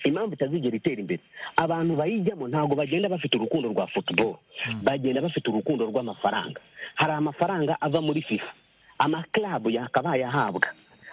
impamvu itazigera itera imbere abantu bayijyamo ntabwo bagenda bafite urukundo rwa futuboro bagenda bafite urukundo rw'amafaranga hari amafaranga ava muri fifa amakarabu yakabaye ahabwa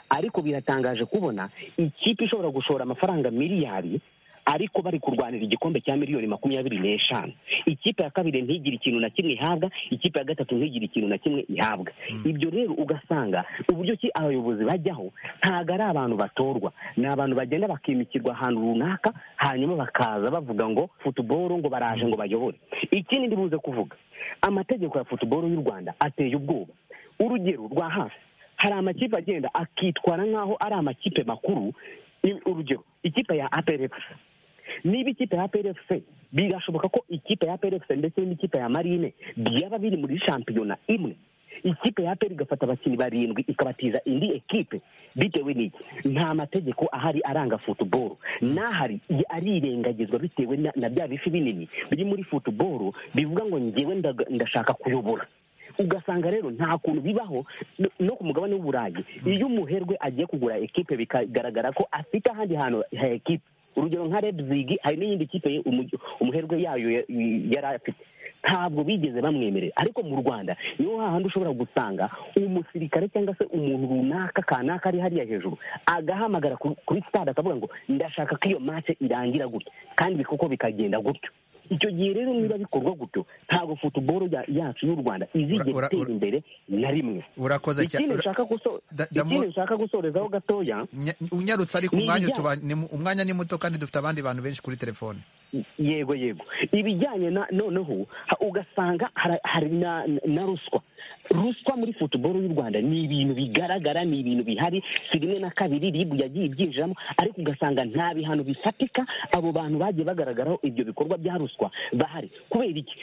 ariko biratangaje kubona ikipe ishobora gushora amafaranga miliyari ariko bari kurwanira igikombe cya miliyoni makumyabiri n'eshanu ikipe ya kabiri ntigire ikintu na kimwe ihabwa ikipe ya gatatu ntigire ikintu na kimwe ihabwa ibyo rero ugasanga uburyo ki abayobozi bajyaho ntabwo ari abantu batorwa ni abantu bagenda bakimikirwa ahantu runaka hanyuma bakaza bavuga ngo futuboro ngo baraje ngo bayobore ikindi ndibuze kuvuga amategeko ya futuboro y'u rwanda ateye ubwoba urugero rwa hafi hari amakipe agenda akitwara nk'aho ari amakipe makuru urugero ikipe ya aperegisi niba ikipe ya aperegisi birashoboka ko ikipe ya aperegisi ndetse n'ikipe ya marine byaba biri muri shampiyona imwe ikipe ya aperi igafata abakinnyi barindwi ikabatiza indi ekipe bitewe n'iki nta mategeko ahari aranga futuboro n'ahari arirengagizwa bitewe na bya bifi binini biri muri futuboro bivuga ngo ngewe ndashaka kuyobora ugasanga rero nta kuntu bibaho no ku mugabane w'uburayi iyo umuherwe agiye kugura ekipe bikagaragara ko afite ahandi hantu ha ekipe urugero nka rebzigi hari n'iyindi kipe umuherwe yayo yari afite ntabwo bigeze bamwemerera ariko mu rwanda niho hahandi ushobora gusanga umusirikare cyangwa se umuntu runaka kanaka ari hariya hejuru agahamagara kuri sitade akavuga ngo ndashaka ko iyo mace irangira gutya kandi koko bikagenda gutyo icyo gihe rero niba bikorwa gutyo ntabwo futuboro yacu y'u rwanda izigera itera imbere na rimwe urakoze cyane ikintu nshaka gusorezaho gatoya unyarutse ariko umwanya ni muto kandi dufite abandi bantu benshi kuri telefone yego yego ibijyanye na noneho ugasanga hari na ruswa ruswa muri futuboro y'u rwanda ni ibintu bigaragara ni ibintu bihari si rimwe na kabiri ribu yagiye ibyinjiramo ariko ugasanga nta bihano bifatika abo bantu bagiye bagaragaraho ibyo bikorwa bya ruswa bahari kubera iki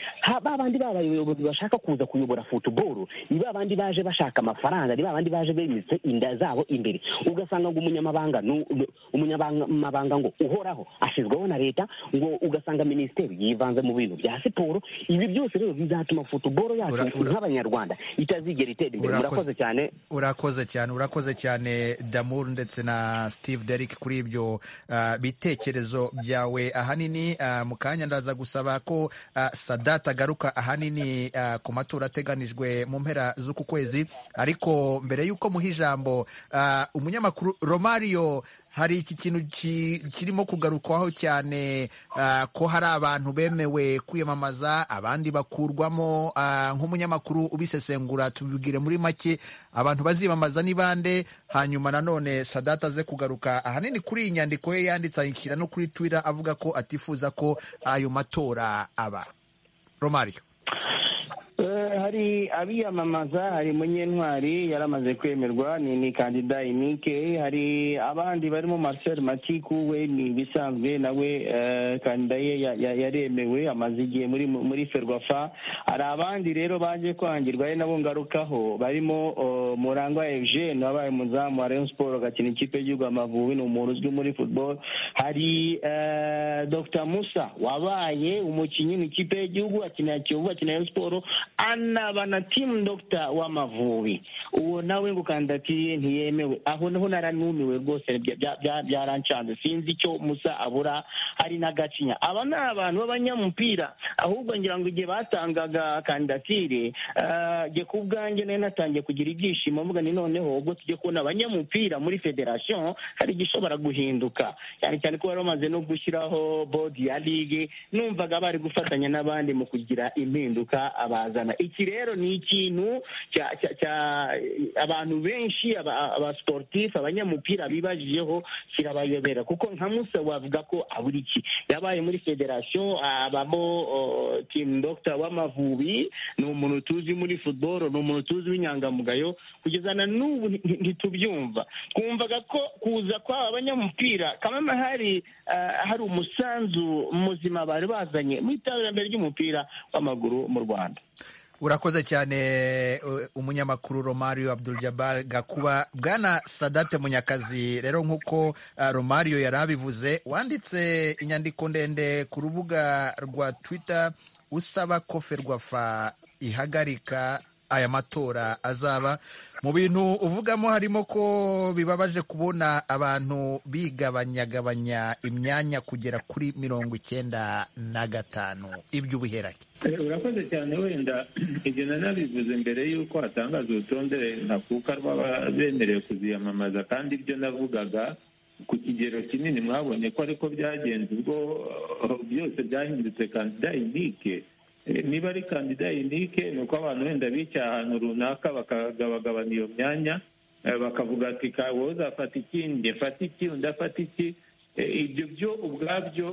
ba bandi babayobozi bashaka kuza kuyobora futuboro ni ba bandi baje bashaka amafaranga ni ba bandi baje bemitse inda zabo imbere ugasanga ngo umunyamabanga ngo uhoraho ashyizweho na leta ngo ugasanga minisiteri yivanze mu bintu bya siporo ibi byose rero bizatuma futuboro yacu nk'abanyarwanda itazigera itera imbere murakoze cyane urakoze cyane urakoze cyane damuru ndetse na steve derrick kuri ibyo uh, bitekerezo byawe ahanini uh, mu kanya ndaza gusaba ko uh, sadata agaruka ahanini uh, ku matora ateganijwe mu mpera z'uku kwezi ariko mbere y'uko muha ijambo uh, umunyamakuru romario hari iki kintu kirimo kugarukwaho cyane ko hari abantu bemewe kwiyamamaza abandi bakurwamo nk'umunyamakuru ubisesengura tubibwire muri make abantu baziyamamaza ni bande hanyuma nanone sadata ze kugaruka ahanini kuri iyi nyandiko ye yanditse ayishyira no kuri twira avuga ko atifuza ko ayo matora aba romario hari abiyamamaza hari munyentwari yaramaze kwemerwa ni ni kandida inike hari abandi barimo marcel matiku we ni ibisanzwe nawe kandida ye yaremewe amaze igihe muri muri ferwafa hari abandi rero baje kwangirwa ari nabo ngarukaho barimo murangwa eugene wabaye umuzamu wa rayon sport agakina ikipe y'igihugu amavubi ni umuntu uzwi muri football hari dr musa wabaye umukinnyi mu ikipe y'igihugu akinira kiyovu akinira rayon sport anaba na timu dogita w'amavubi uwo nawe ngo kandatiye ntiyemewe aho naho naranumiwe rwose byarancanze sinzi icyo musa abura hari na gacinya aba ni abantu b'abanyamupira ahubwo ngira ngo igihe batangaga kandidatire njye ku bwanjye nayo natangiye kugira ibyishimo mvuga ni noneho ubwo tujye kubona abanyamupira muri federasiyo hari igishobora guhinduka cyane cyane ko bari bamaze no gushyiraho bodi ya ligue numvaga bari gufatanya n'abandi mu kugira impinduka abazana iki rero ni ikintu abantu benshi abasiporutifu abanyamupira bibajijeho kirabayobera kuko nka musa wavuga ko abura iki yabaye muri federasiyo abamo timu dogita w'amavubi ni umuntu tuzi muri futuboro ni umuntu tuzi w'inyangamugayo kugeza na n'ubu ntitubyumva twumvaga ko kuza kw'aba banyamupira kamwe hari hari umusanzu muzima bari bazanye mu iterambere ry'umupira w'amaguru mu rwanda urakoze cyane umunyamakuru romario abdul jabbar gakuba bwana sadate munyakazi rero nk'uko romario yari abivuze wanditse inyandiko ndende ku rubuga rwa twitter usaba ko ferwafa ihagarika aya matora azaba mu bintu uvugamo harimo ko bibabaje kubona abantu bigabanyagabanya imyanya kugera kuri mirongo icyenda na gatanu ibyo ubiherahe urakoze cyane wenda ibyo nanabivuze mbere y'uko hatangaza urutonde ntakuka rw'abemerewe kuziyamamaza kandi ibyo navugaga ku kigero kinini mwabonye ko ariko byagenze ubwo byose byahindutse kandida inike niba ari kandida inike ni uko abantu wenda bicaye ahantu runaka bakagabagabana iyo myanya bakavuga ati kawe uzafata iki njye fata iki undi afata iki ibyo byo ubwabyo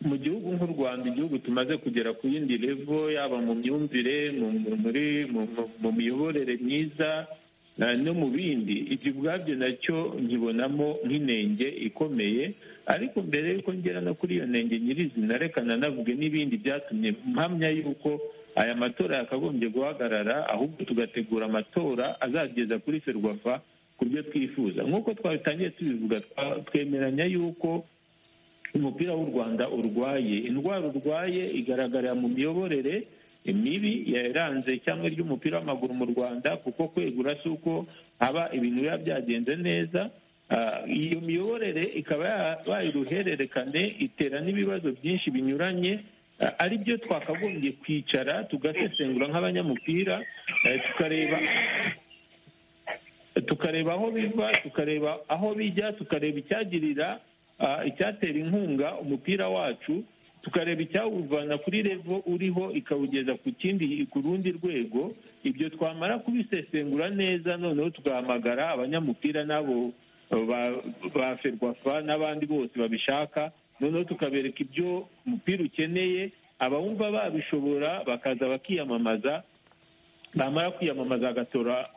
mu gihugu nk'u rwanda igihugu tumaze kugera ku yindi revo yaba mu myumvire mu miyoborere myiza no mu bindi ibyo ubwabyo nacyo nkibonamo nk'inenge ikomeye ariko mbere y'uko ngera no kuri iyo nenge nyirizina reka nanavuge n'ibindi byatumye mpamya y'uko aya matora yakagombye guhagarara ahubwo tugategura amatora azageza kuri ferwafa ku byo twifuza nk'uko twabitangiye tubivuga twemeranya y'uko umupira w'u rwanda urwaye indwara urwaye igaragarira mu miyoborere mibi yaranze cyangwa ry'umupira w'amaguru mu rwanda kuko kwegura si uko haba ibintu biba byagenze neza iyo miyoborere ikaba yabaye uruhererekane itera n'ibibazo byinshi binyuranye ari byo twakagombye kwicara tugasesengura nk'abanyamupira tukareba tukareba aho biva tukareba aho bijya tukareba icyagirira icyatera inkunga umupira wacu tukareba icyawuvana kuri revo uriho ikawugeza ku kindi ku rundi rwego ibyo twamara kubisesengura neza noneho tugahamagara abanyamupira n'abo ba ferwafa n'abandi bose babishaka noneho tukabereka ibyo umupira ukeneye abawumva babishobora bakaza bakiyamamaza bamara kwiyamamaza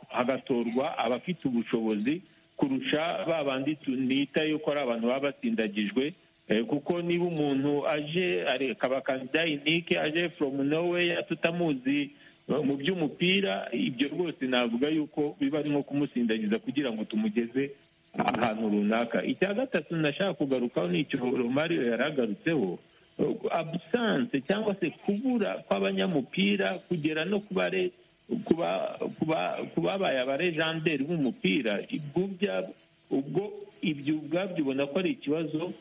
hagatorwa abafite ubushobozi kurusha ba bandi tunita yuko ari abantu baba batsindagijwe kuko niba umuntu aje akaba kandida inike aje foromu noweya tutamuzi mu by'umupira ibyo rwose navuga yuko biba ari nko kumusindagiza kugira ngo tumugeze ahantu runaka icya gatatu nashaka kugarukaho ni icyo romario yaragarutseho abusanse cyangwa se kubura kw'abanyamupira kugera no ku bare ku babaye abarejanderi b'umupira ubwo ibyo ubwabyo ubona ko ari ikibazo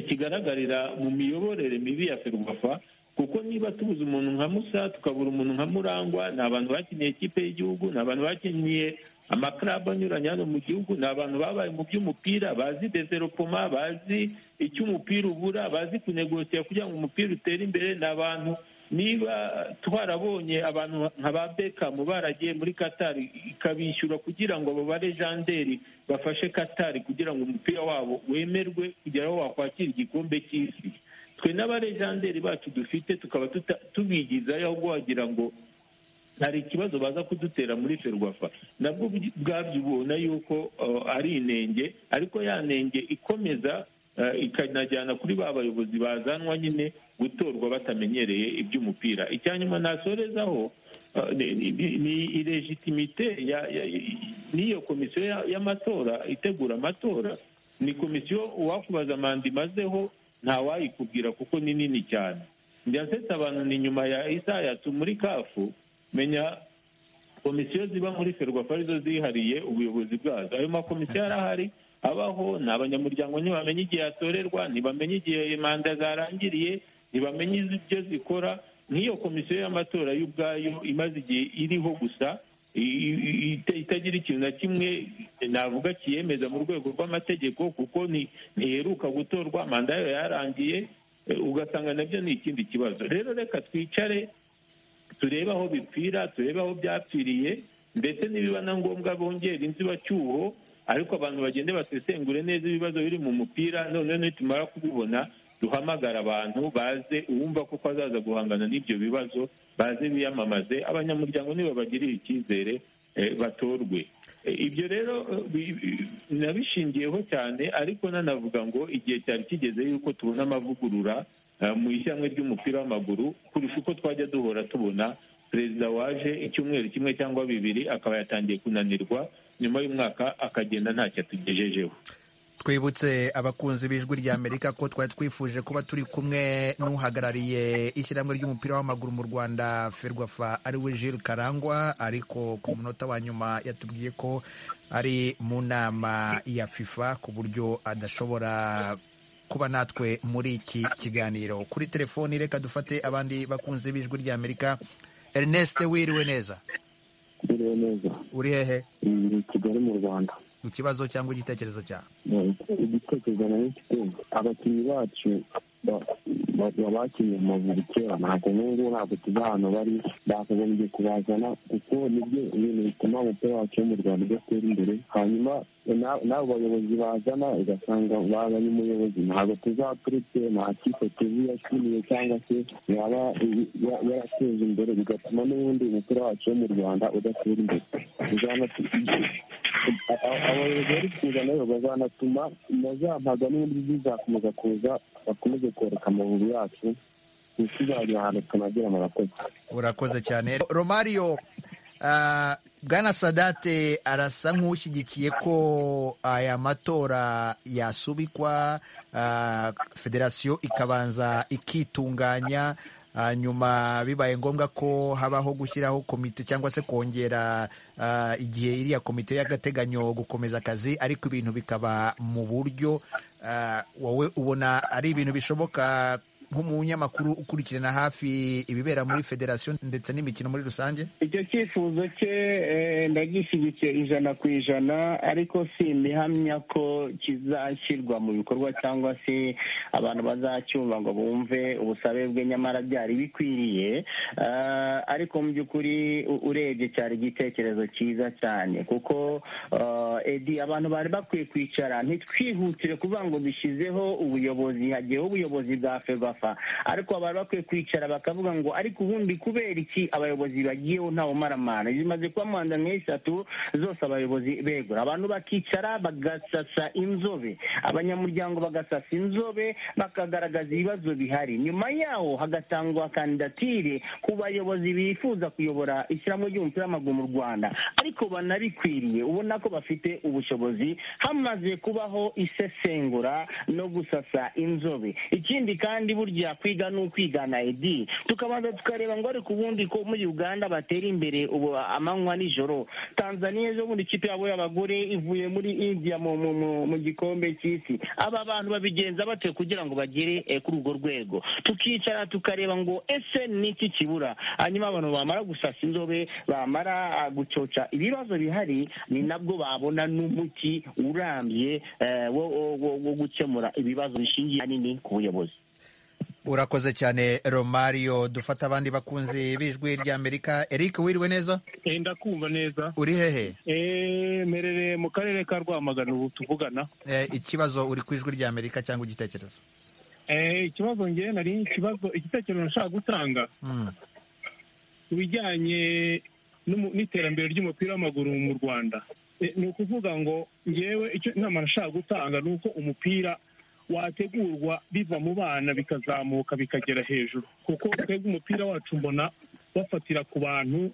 kigaragarira mu miyoborere mibi ya ferwafa kuko niba tubuze umuntu nka musa tukabura umuntu nka murangwa ni abantu bakiniye ikipe y'igihugu ni abantu bakiniye amakarabu anyuranye hano mu gihugu ni abantu babaye mu by'umupira bazi developoma bazi icyo umupira ubura bazi kunegosiya kugira ngo umupira utere imbere ni abantu niba twarabonye abantu nka ba bekamu baragiye muri katari ikabishyura kugira ngo abo barejanderi bafashe katari kugira ngo umupira wabo wemerwe kugera aho wakwakira igikombe cy'isi twe n'abarejanderi bacu dufite tukaba tubigizayo ahubwo wagira ngo hari ikibazo baza kudutera muri ferwafa nabwo bwabyo ubona yuko ari inenge ariko ya nenge ikomeza ikanajyana kuri ba bayobozi bazanwa nyine gutorwa batamenyereye iby'umupira icya nyuma nasorezaho ni iregitimite n'iyo komisiyo y'amatora itegura amatora ni komisiyo uwakubaza manda imazeho ntawayikubwira kuko ni nini cyane njya nsetse abantu ni nyuma ya isayatu muri kafu menya komisiyo ziba muri ferwafa arizo zihariye ubuyobozi bwazo ayo makomisiyo arahari abaho ni abanyamuryango ntibamenya igihe yatorerwa ntibamenya igihe manda zarangiriye ntibamenya ibyo zikora nk'iyo komisiyo y'amatora y'ubwayo imaze igihe iriho gusa itagira ikintu na kimwe navuga kiyemeza mu rwego rw'amategeko kuko ntiheruka gutorwa manda yayo yarangiye ugasanga nabyo ni ikindi kibazo rero reka twicare turebe aho bipfira turebe aho byapfiriye ndetse nibiba na ngombwa bongera inzibacyuho ariko abantu bagende basesengure neza ibibazo biri mu mupira noneho nitumara kubibona duhamagara abantu baze uwumva kuko azaza guhangana n'ibyo bibazo baze biyamamaze abanyamuryango nibabagirire icyizere batorwe ibyo rero nabishingiyeho cyane ariko nanavuga ngo igihe cyari kigeze yuko tubona amavugurura mu ishyamwe ry'umupira w'amaguru kurusha uko twajya duhora tubona perezida waje icyumweru kimwe cyangwa bibiri akaba yatangiye kunanirwa nyuma y'umwaka akagenda ntacyo atugejejeho twibutse abakunzi b'ijwi rya amerika ko twari twifuje kuba turi kumwe n'uhagarariye ishyirahamwe ry'umupira w'amaguru mu rwanda ferwafa ariwe Jules karangwa ariko ku munota wa nyuma yatubwiye ko ari mu nama ya fifa ku buryo adashobora kuba natwe muri iki kiganiro kuri telefoni reka dufate abandi bakunzi b'ijwi rya amerika ernest wiriwe neza wiriwe neza uri hehe i kigali mu rwanda ikibazo cyangwa igitekerezo cyawe igitekerezo nayo kigomba abakinnyi bacu bakinnye amavubi kera ntabwo n'ubu ntabwo tuzi ahantu bari bakagombye kubazana kuko nibyo ibintu bituma umupira wacu wo mu rwanda udatera imbere hanyuma n'abo bayobozi bazana ugasanga bazanye umuyobozi ntabwo tuzaturutse nta kipe tuzi yashimiye cyangwa se yaba yarateza imbere bigatuma n'ubundi umupira wacu wo mu rwanda udatera imbere abayobozi bari kuza nayo bazanatuma na za mpaga n'ubundi zizakomeza kuza bakomeze kwereka amavubi yacu ntituzajya ahantu tunagira murakoze urakoze cyane romario bwana sadate arasa nk'ushyigikiye ko aya matora yasubikwa federasiyo ikabanza ikitunganya hanyuma bibaye ngombwa ko habaho gushyiraho komite cyangwa se kongera igihe iriya komite y'agateganyo gukomeza akazi ariko ibintu bikaba mu buryo wowe ubona ari ibintu bishoboka nk'umunyamakuru ukurikirana hafi ibibera muri federasiyo ndetse n'imikino muri rusange icyo cyifuzo cye ndagishyigikiye ijana ku ijana ariko si imihamya ko kizashyirwa mu bikorwa cyangwa se abantu bazacyumva ngo bumve ubusabe bwe nyamara byari bikwiriye ariko mu by'ukuri urebye cyari igitekerezo cyiza cyane kuko edi abantu bari bakwiye kwicara ntitwihutire kuvuga ngo dushyizeho ubuyobozi hagiyeho ubuyobozi bwa ferwafa ariko baba bakwiye kwicara bakavuga ngo ariko ubundi kubera iki abayobozi bagiyeho ntawe umaramana zimaze kuba manda nk'eshatu zose abayobozi begura abantu bakicara bagasasa inzobe abanyamuryango bagasasa inzobe bakagaragaza ibibazo bihari nyuma yaho hagatangwa kandidatire ku bayobozi bifuza kuyobora ishyirahamwe ry'umupira w'amaguru mu rwanda ariko banabikwiriye ubona ko bafite ubushobozi hamaze kubaho isesengura no gusasa inzobe ikindi kandi burya kwiga ni ukwigana edi tukabanza tukareba ngo ariko ubundi ko muri uganda batera imbere ubu amanywa nijoro tanzania ejo bundi ikipe yabo y'abagore ivuye muri india mu mu- mu- mu gikombe cy'isi aba bantu babigenza bate kugira ngo bagere eh, kuri urwo rwego tukicara tukareba ngo ese ni iki kibura hanyuma abantu bamara gusasa inzobe bamara ah, gucoca ibibazo bihari ni nabwo babona n'umuti urambye eh, wo- wo- wo wo gukemura ibibazo bishingiye ahanini ku buyobozi urakoze cyane romario dufata abandi bakunzi b'ijwi rya amerika eric wiriwe neza ndakumva neza uri hehe Eh, mperereye mu karere ka rwamagana ubu tuvugana Eh, ikibazo uri ku ijwi rya amerika cyangwa igitekerezo Eh, ikibazo ngewe nari ikibazo igitekerezo nashaka gutanga Mm. ku bijyanye n'umu- n'iterambere ry'umupira w'amaguru mu rwanda Eh, ni ukuvuga ngo ngewe icyo inama nashaka gutanga ni uko umupira wategurwa biva mu bana bikazamuka bikagera hejuru kuko twebwe umupira wacu mbona bafatira ku bantu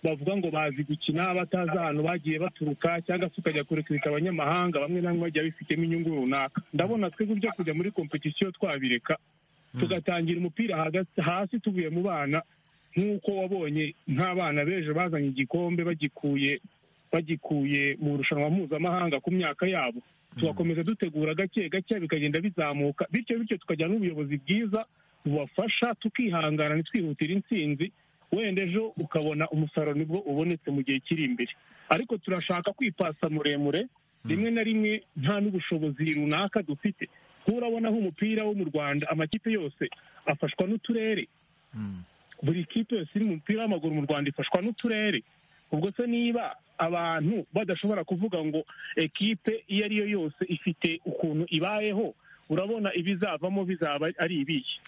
bavuga ngo bazi gukina batazi ahantu bagiye baturuka cyangwa se ukajya kurekurika abanyamahanga bamwe na bamwe bagiye bifitemo inyungu runaka ndabona twebwe byo kujya muri kompetisiyo twabireka tugatangira umupira hagati- hasi tuvuye mu bana nk'uko wabonye nk'abana b'ejo bazanye igikombe bagikuye bagikuye mu rushanwa mpuzamahanga ku myaka yabo tugakomeza dutegura gake gake bikagenda bizamuka bityo bityo tukagira n'ubuyobozi bwiza bubafasha tukihangana ntitwihutire intsinzi wenda ejo ukabona umusaruro nibwo ubonetse mu gihe kiri imbere ariko turashaka kwipasa muremure rimwe na rimwe nta n'ubushobozi runaka dufite nturabona aho umupira wo mu rwanda amakipe yose afashwa n'uturere buri kipe yose iri mu mupira w'amaguru mu rwanda ifashwa n'uturere ubwo se niba abantu badashobora kuvuga ngo ekipe iyo ari yo yose ifite ukuntu ibayeho urabona ibizavamo bizaba ari ibiki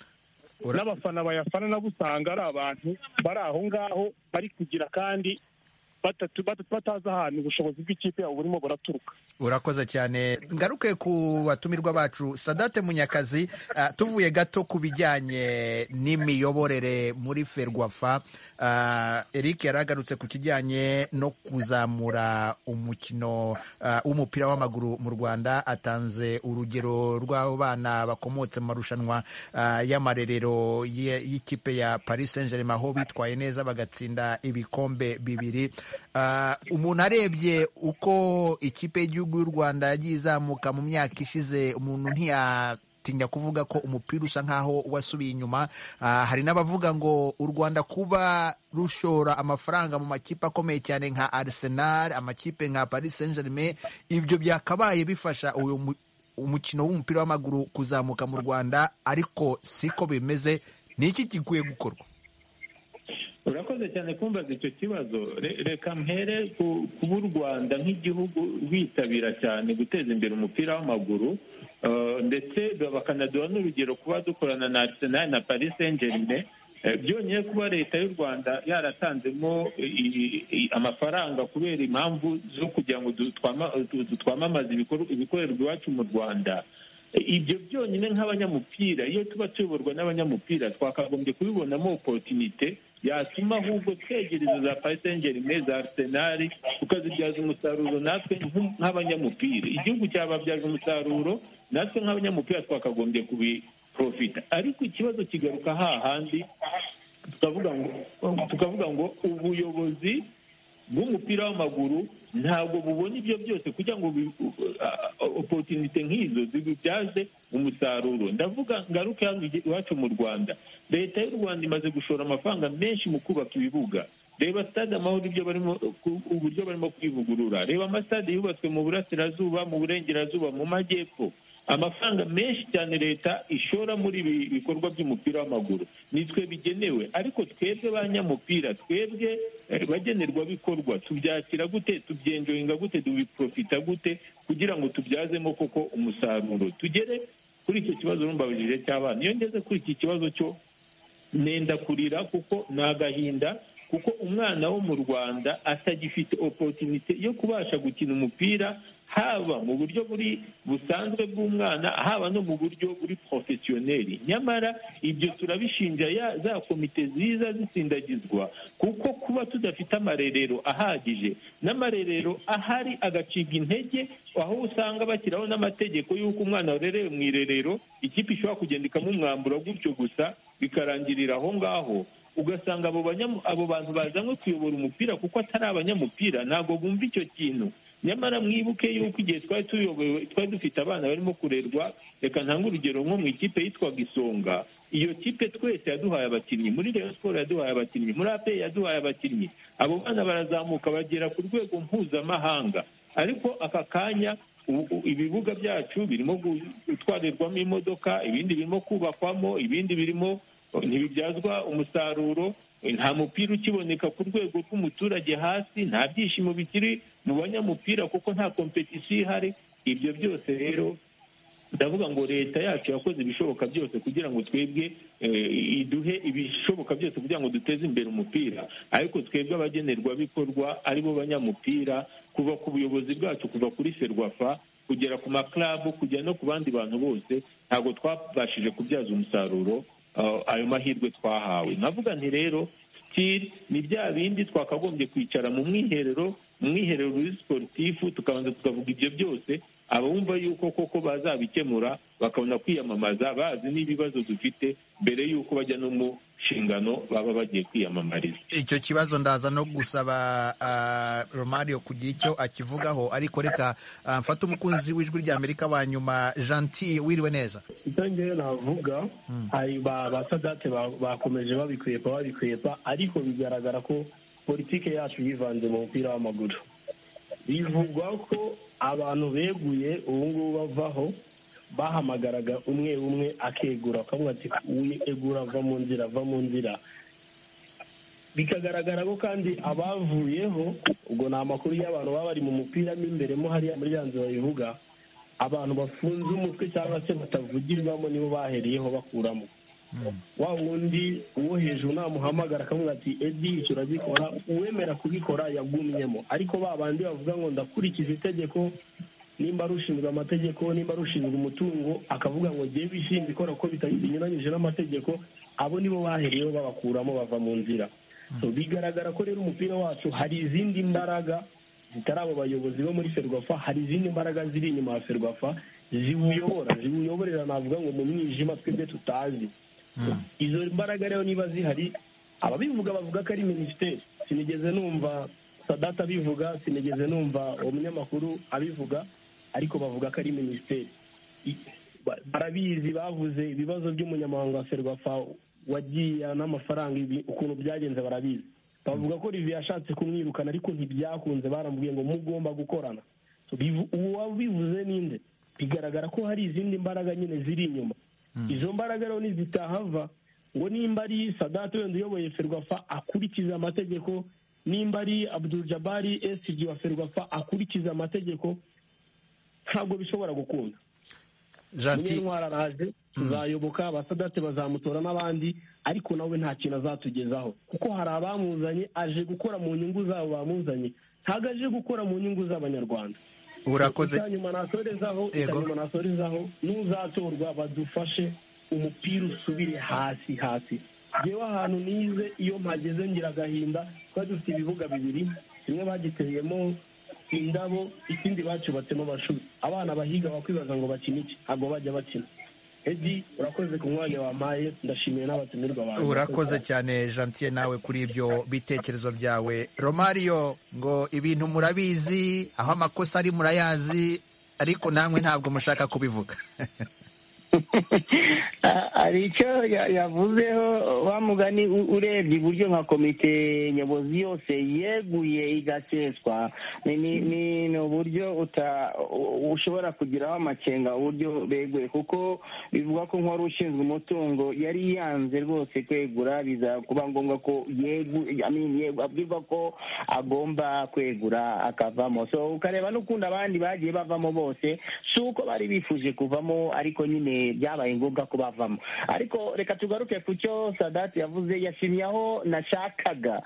n'abafana bayafana nabo usanga ari abantu bari aho ngaho bari kugira kandi batatu batatu batazi ahantu ubushobozi bw'ikipe yabo burimo buraturuka urakoze cyane ngaruke ku batumirwa bacu sadate munyakazi ah, tuvuye gato ku bijyanye n'imiyoborere muri ferwafa Ah, eric yari agarutse ku kijyanye no kuzamura umukino ah, w'umupira w'amaguru mu rwanda atanze urugero rw'abo bana bakomotse mu marushanwa ah, y'amarerero ye- y'ikipe ya paris saint germain aho bitwaye neza bagatsinda ibikombe bibiri Ah, umuntu arebye uko ikipe y'igihugu y'u rwanda yagiye izamuka mu myaka ishize umuntu ntiyatinya kuvuga ko umupira usa nkaho wasubiye inyuma Ah, hari n'abavuga ngo u rwanda kuba rushora amafaranga mu makipe akomeye cyane nka arsenal amakipe nka paris saint germain ibyo byakabaye bifasha uyu mu- umukino w'umupira w'amaguru kuzamuka mu rwanda ariko siko bimeze ni iki gikwiye gukorwa urakoze cyane kumbaza icyo kibazo Re- reka mpere ku- kuba u rwanda nk'igihugu rwitabira cyane guteza imbere umupira w'amaguru eh, ndetse bakanaduha n'urugero kuba dukorana na arsenal na paris saint germain Eh, byonyine kuba leta y'u rwanda yaratanzemo i- i- amafaranga kubera impamvu zo kugira ngo du- twama- du- du- twamamaze ibikorwa- ibikorerwa iwacu mu rwanda ibyo byonyine nk'abanyamupira iyo tuba tuyoborwa n'abanyamupira twakagombye kubibonamo opotinite yatuma ahubwo twegereza za pasengeri germain za arsenal tukazibyaza umusaruro natwe nk- nk'abanyamupira igihugu cyababyaza umusaruro natwe nk'abanyamupira twakagombye kubiprofita ariko ikibazo kigaruka hahandi tukavuga ngo tukavuga ngo ubuyobozi bw'umupira w'amaguru ntabwo bubona ibyo byose kugira ngo bi- uh, opotinite nk'izo zibibyaze umusaruro ndavuga ngaruke hano igi- iwacu mu rwanda leta y'u rwanda imaze gushora amafaranga menshi mu kubaka ibibuga reba stade amahoro ibyo barimo ku- uburyo barimo kwivugurura reba amasitade yubatswe mu burasirazuba mu burengerazuba mu majyepfo amafaranga menshi cyane leta ishora muri ibi bikorwa by'umupira w'amaguru nitwe bigenewe ariko twebwe banyamupira twebwe eh, bagenerwabikorwa tubyakira gute tubyenjoyinga gute tubiprofita gute kugira ngo tubyazemo koko umusaruro tugere kuri icyo kibazo rumbabujije cy'abana iyo ngeze kuri iki kibazo cyo nenda kurira kuko ni agahinda kuko umwana wo mu rwanda atagifite opotinite yo kubasha gukina umupira haba mu buryo buri busanzwe bw'umwana haba no mu buryo buri porofesiyoneri nyamara ibyo turabishinja ya- za komite ziza zisindagizwa kuko kuba tudafite amarerero ahagije n'amarerero ahari agacibwa intege aho usanga bashyiraho n'amategeko y'uko umwana warerewe mu irerero ikipe ishobora kugenda ikamumwambura gutyo gusa bikarangirira aho ngaho ugasanga abo banyamu- abo bantu bazanywe kuyobora umupira kuko atari abanyamupira ntabwo bumva icyo kintu nyamara mwibuke yuko igihe twari tuyobowe twari dufite abana barimo kurerwa reka ntange urugero nko mu ikipe yitwaga isonga iyo kipe twese yaduhaye abakinnyi muri Rayon siporo yaduhaye abakinnyi muri apeyi yaduhaye abakinnyi abo bana barazamuka bagera ku rwego mpuzamahanga ariko aka kanya u- u- ibibuga byacu birimo gu- gutwarirwamo imodoka ibindi birimo kubakwamo ibindi birimo ntibibyazwa umusaruro nta mupira ukiboneka ku rwego rw'umuturage hasi nta byishimo bikiri mu banyamupira kuko nta kompetisiyo ihari ibyo byose rero ndavuga ngo leta yacu yakoze ibishoboka byose kugira ngo twebwe eh, iduhe ibishoboka byose kugira ngo duteze imbere umupira ariko twebwe abagenerwabikorwa ari bo banyamupira kuva ku buyobozi bwacu kuva kuri serwafa kugera ku maklabu kujya no ku bandi bantu bose ntabwo twabashije kubyaza umusaruro eh, ayo mahirwe twahawe navuga nti rero sitiri ni bya bindi twakagombye kwicara mu mwiherero mu mwiherero uri siporutifu tukabanza tukavuga ibyo byose abumva yuko koko bazabikemura bakabona kwiyamamaza bazi n'ibibazo dufite mbere y'uko bajya no mu nshingano baba bagiye kwiyamamariza icyo kibazo ndaza no gusaba ah, romario kugira icyo akivugaho ariko reka ah, mfate umukunzi w'ijwi rya amerika wa nyuma gentil wiriwe neza icyo ngewe navuga hari ba ba sadate ba- bakomeje babikwepa babikwepa ariko bigaragara ko politike yacu yivanze mu mupira w'amaguru bivugwa ko abantu beguye ubu ngubu bavaho bahamagaraga umwe umwe akegura bakavuga ati uyu egura va mu nzira va mu nzira bikagaragara ko kandi abavuyeho ubwo ni amakuru y'abantu baba bari mu mupira mo imbere mo hariya muri ya nzu babivuga abantu bafunze umutwe cyangwa se batavugirwamo nibo baheriyeho bakuramo wa wundi uwo hejuru namuhamagara akamubwira ati edi icyo uragikora uwemera kubikora yagumyemo ariko ba bandi bavuga ngo ndakurikiza itegeko nimba ari ushinzwe amategeko nimba ari ushinzwe umutungo akavuga ngo ngewe ishinzwe ikora ko bita- binyuranyije n'amategeko abo nibo baheriyeho babakuramo bava mu nzira So, bigaragara ko rero umupira wacu hari izindi mbaraga zitari abo bayobozi bo muri ferwafa hari izindi mbaraga ziri inyuma ya ferwafa ziwuyobora ziwuyoborera navuga ngo mu mwijima twebwe tutazi izo mbaraga rero niba zihari ababivuga bavuga ko ari minisiteri sinigeze numva sadata abivuga sinigeze numva umunyamakuru abivuga ariko bavuga ko ari minisiteri I- ba- barabizi bavuze ibibazo by'umunyamabanga wa serwafa wagiye n'amafaranga ibi- ukuntu byagenze barabizi bavuga ko rivi yashatse kumwirukana ariko ntibyakunze baramubwiye ngo mugomba gukorana So, bivu- uwo wabivuze ninde bigaragara ko hari izindi mbaraga nyine ziri inyuma izo mbaraga rero nizitahava ngo nimba ari sadate wenda uyoboye ferwafa akurikiza amategeko nimba ari abdul jabari esiji wa ferwafa akurikiza amategeko ntabwo bishobora gukunda munyentwara araje tuzayoboka abasadate bazamutora n'abandi ariko nawe nta kintu azatugezaho kuko hari abamuzanye aje gukora mu nyungu zabo bamuzanye ntabwo aje gukora mu nyungu z'abanyarwanda urakoze icyanyuma nasorezaho Yego. icyanyuma nasorezaho n'uzatorwa badufashe umupira usubire hasi hasi ngewe ahantu nize iyo mpageze ngira agahinda twari dufite ibibuga bibiri kimwe bagiteyemo indabo ikindi bacubatsemo amashuri abana bahiga bakwibaza ngo bakine iki ntabwo bajya bakina edi urakoze ku mwanya wampaye ndashimiye n'abatumirwa banjye urakoze cyane gentil nawe kuri ibyo bitekerezo byawe romario ngo ibintu murabizi aho amakosa ari murayazi ariko namwe ntabwo mushaka kubivuga Ah, hari icyo ya- yavuzeho wa mugani u- urebye iburyo nka komite nyobozi yose yeguye igaseswa ni- ni ni- ni uburyo uta- u- ushobora kugiraho amakenga uburyo beguye kuko bivuga ko nk'uwari ushinzwe umutungo yari yanze rwose kwegura biza kuba ngombwa ko yegu I mean, yegu- abwirwa ko agomba kwegura akavamo so ukareba n'ukundi abandi bagiye bavamo bose si uko bari bifuje kuvamo ariko nyine byabaye ngombwa ko bavamo ariko reka tugaruke ku cyo sadati yavuze yashimye aho nashakaga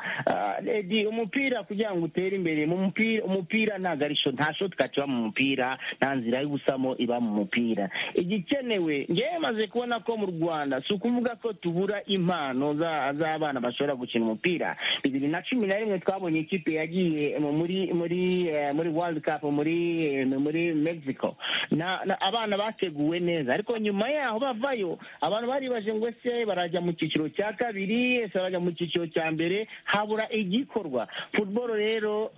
redi umupira kugira ngo utere imbere mu mupira umupira nta garisho nta shotika kiba mu mupira nta nzira y'ubusamo iba mu mupira igikenewe ngewe maze kubona ko mu rwanda si ukuvuga ko tubura impano z'abana bashobora gukina umupira bibiri na cumi na rimwe twabonye ikipe yagiye muri muri muri world cup muri muri mexico abana bateguwe neza ariko nyuma yaho bavayo abantu baribaje ngo ese barajya mu cyiciro cya kabiri ese barajya mu cyiciro cya mbere habura igikorwa futuboro rero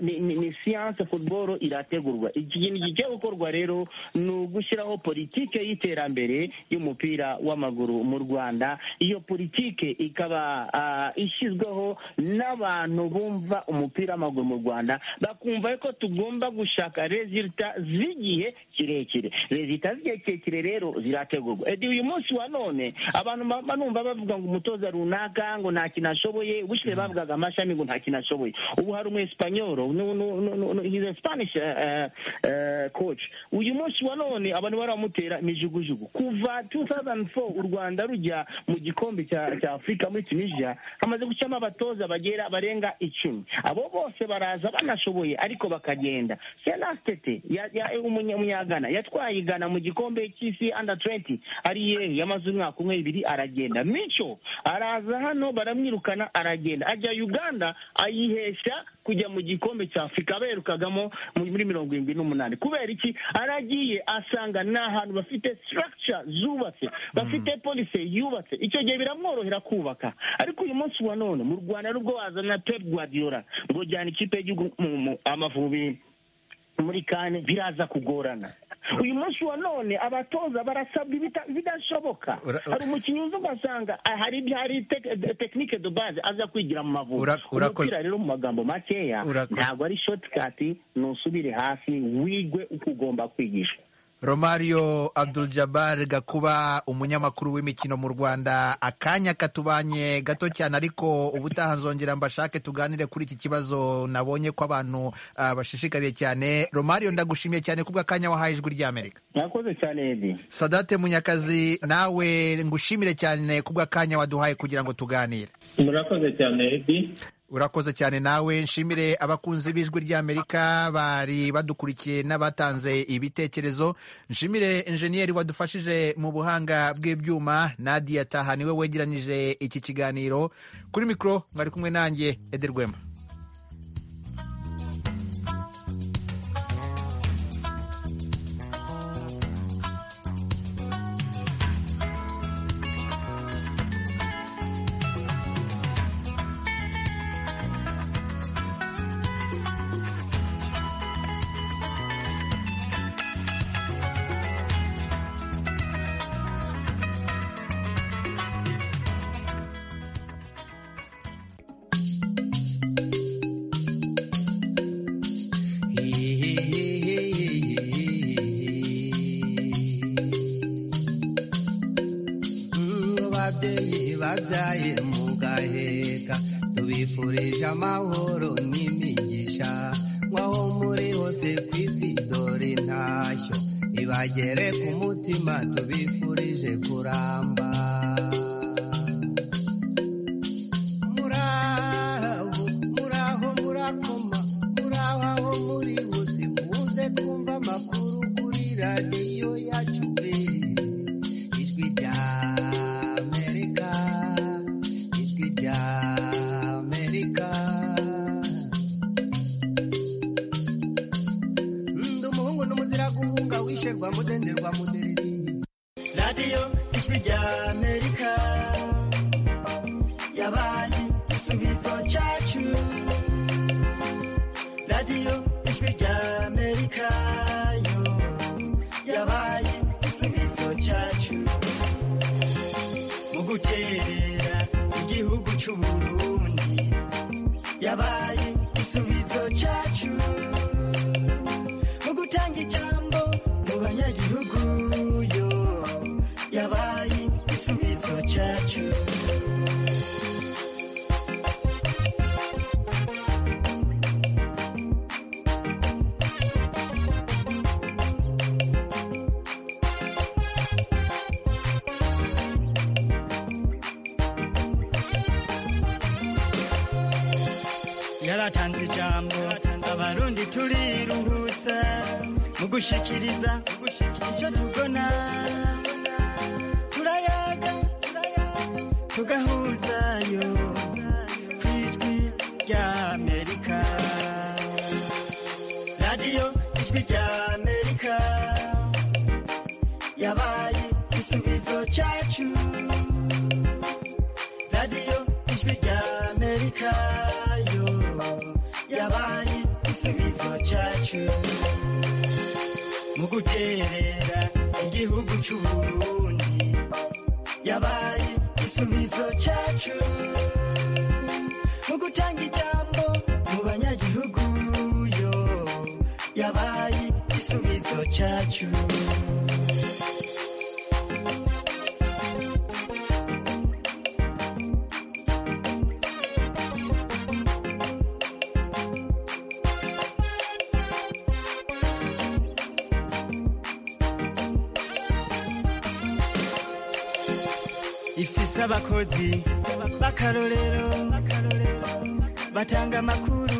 ni siyanse futuboro irategurwa ikintu gigiye gukorwa rero ni ugushyiraho politike y'iterambere y'umupira w'amaguru mu rwanda iyo politike ikaba ishyizweho n'abantu bumva umupira w'amaguru mu rwanda bakumva ko tugomba gushaka rezita z'igihe kirekire rezita z'igihe kirekire rero zirategurwa uyu munsi wa none abantu banumva bavuga ngo umutoza runaka ngo nta kintu ashoboye ubushize bavugaga amashami ngo nta kintu ashoboye ubu hari umu esipanyoro hize spanish coach uyu munsi wa none abantu baramutera imijugujugu kuva 2004 u rwanda rujya mu gikombe cya afurika muri tunisia hamaze gushyiramo abatoza bagera barenga icumi abo bose baraza banashoboye ariko bakagenda senasitete umunyagana yatwaye igana mu gikombe cy'isi under 20 ari yehe yamaze umwaka umwe ibiri aragenda mico araza hano baramwirukana aragenda ajya uganda ayihesha kujya mu gikombe cya afurika berukagamo muri mirongo irindwi n'umunani kubera iki aragiye asanga ni ahantu bafite structure zubatse bafite polisi yubatse icyo gihe biramworohera kubaka ariko uyu munsi wa none mu rwanda nubwo wazana pep guardiola ngo jyana ikipe y'igihugu amavubi muri kane biraza kugorana uyu munsi wa none abatoza barasabwa ibidashoboka hari umukinnyi uza ugasanga hari hari tekinike do baze aza kwigira mu mavubi umupira rero mu magambo makeya ntabwo ari shotikati ntusubire hasi wigwe uko ugomba kwigishwa romario abdul jabbar gakuba umunyamakuru w'imikino mu rwanda akanya katubanye gato cyane ariko ubutaha nzongera mbashake tuganire kuri iki kibazo nabonye ko abantu bashishikariye cyane romario ndagushimiye cyane kubw'akanya wahaye ijwi ry'amerika mwakoze cyane edi sadate munyakazi nawe ngushimire cyane kubw'akanya waduhaye kugira ngo tuganire murakoze cyane edi urakoze cyane nawe nshimire abakunzi b'ijwi ry'amerika bari badukurikiye n'abatanze ibitekerezo nshimire enjeniyeri wadufashije mu buhanga bw'ibyuma nadia taha niwe wegeranyije iki kiganiro kuri mikoro mwari kumwe nanjye ederwema bagere ku mutima tubifurije kuramba muraho muraho murakoma muraho aho muri bose muze twumva amakuru kuri radiyo yacu be ijwi rya amerika ijwi rya amerika ndi umuhungu n'umuzira guhunga rwa mudenderwa mudereri radiyo ijwi rya amerika yabaye igisubizo cyacu radiyo ijwi rya amerika yo yabaye igisubizo cyacu mu guterera igihugu cy'uburundi yabaye igisubizo cyacu mu gutanga ijambo abanyagihugu yo yabaye igisubizo cyacu batanze ijambo abarundi turiruhutsa mu gushikiriza icyo tubona turayaga tugahuzayo ku ijwi ry'amerika radiyo ijwi ry'amerika yabaye igisubizo cyacu radiyo ijwi ry'amerika yo yabaye igisubizo cyacu mu guterera igihugu cy'u Burundi yabaye igisubizo cyacu mu gutanga ijambo mu banyagihugu yo yabaye igisubizo cyacu ifise abakozi b'akarorero batanga amakuru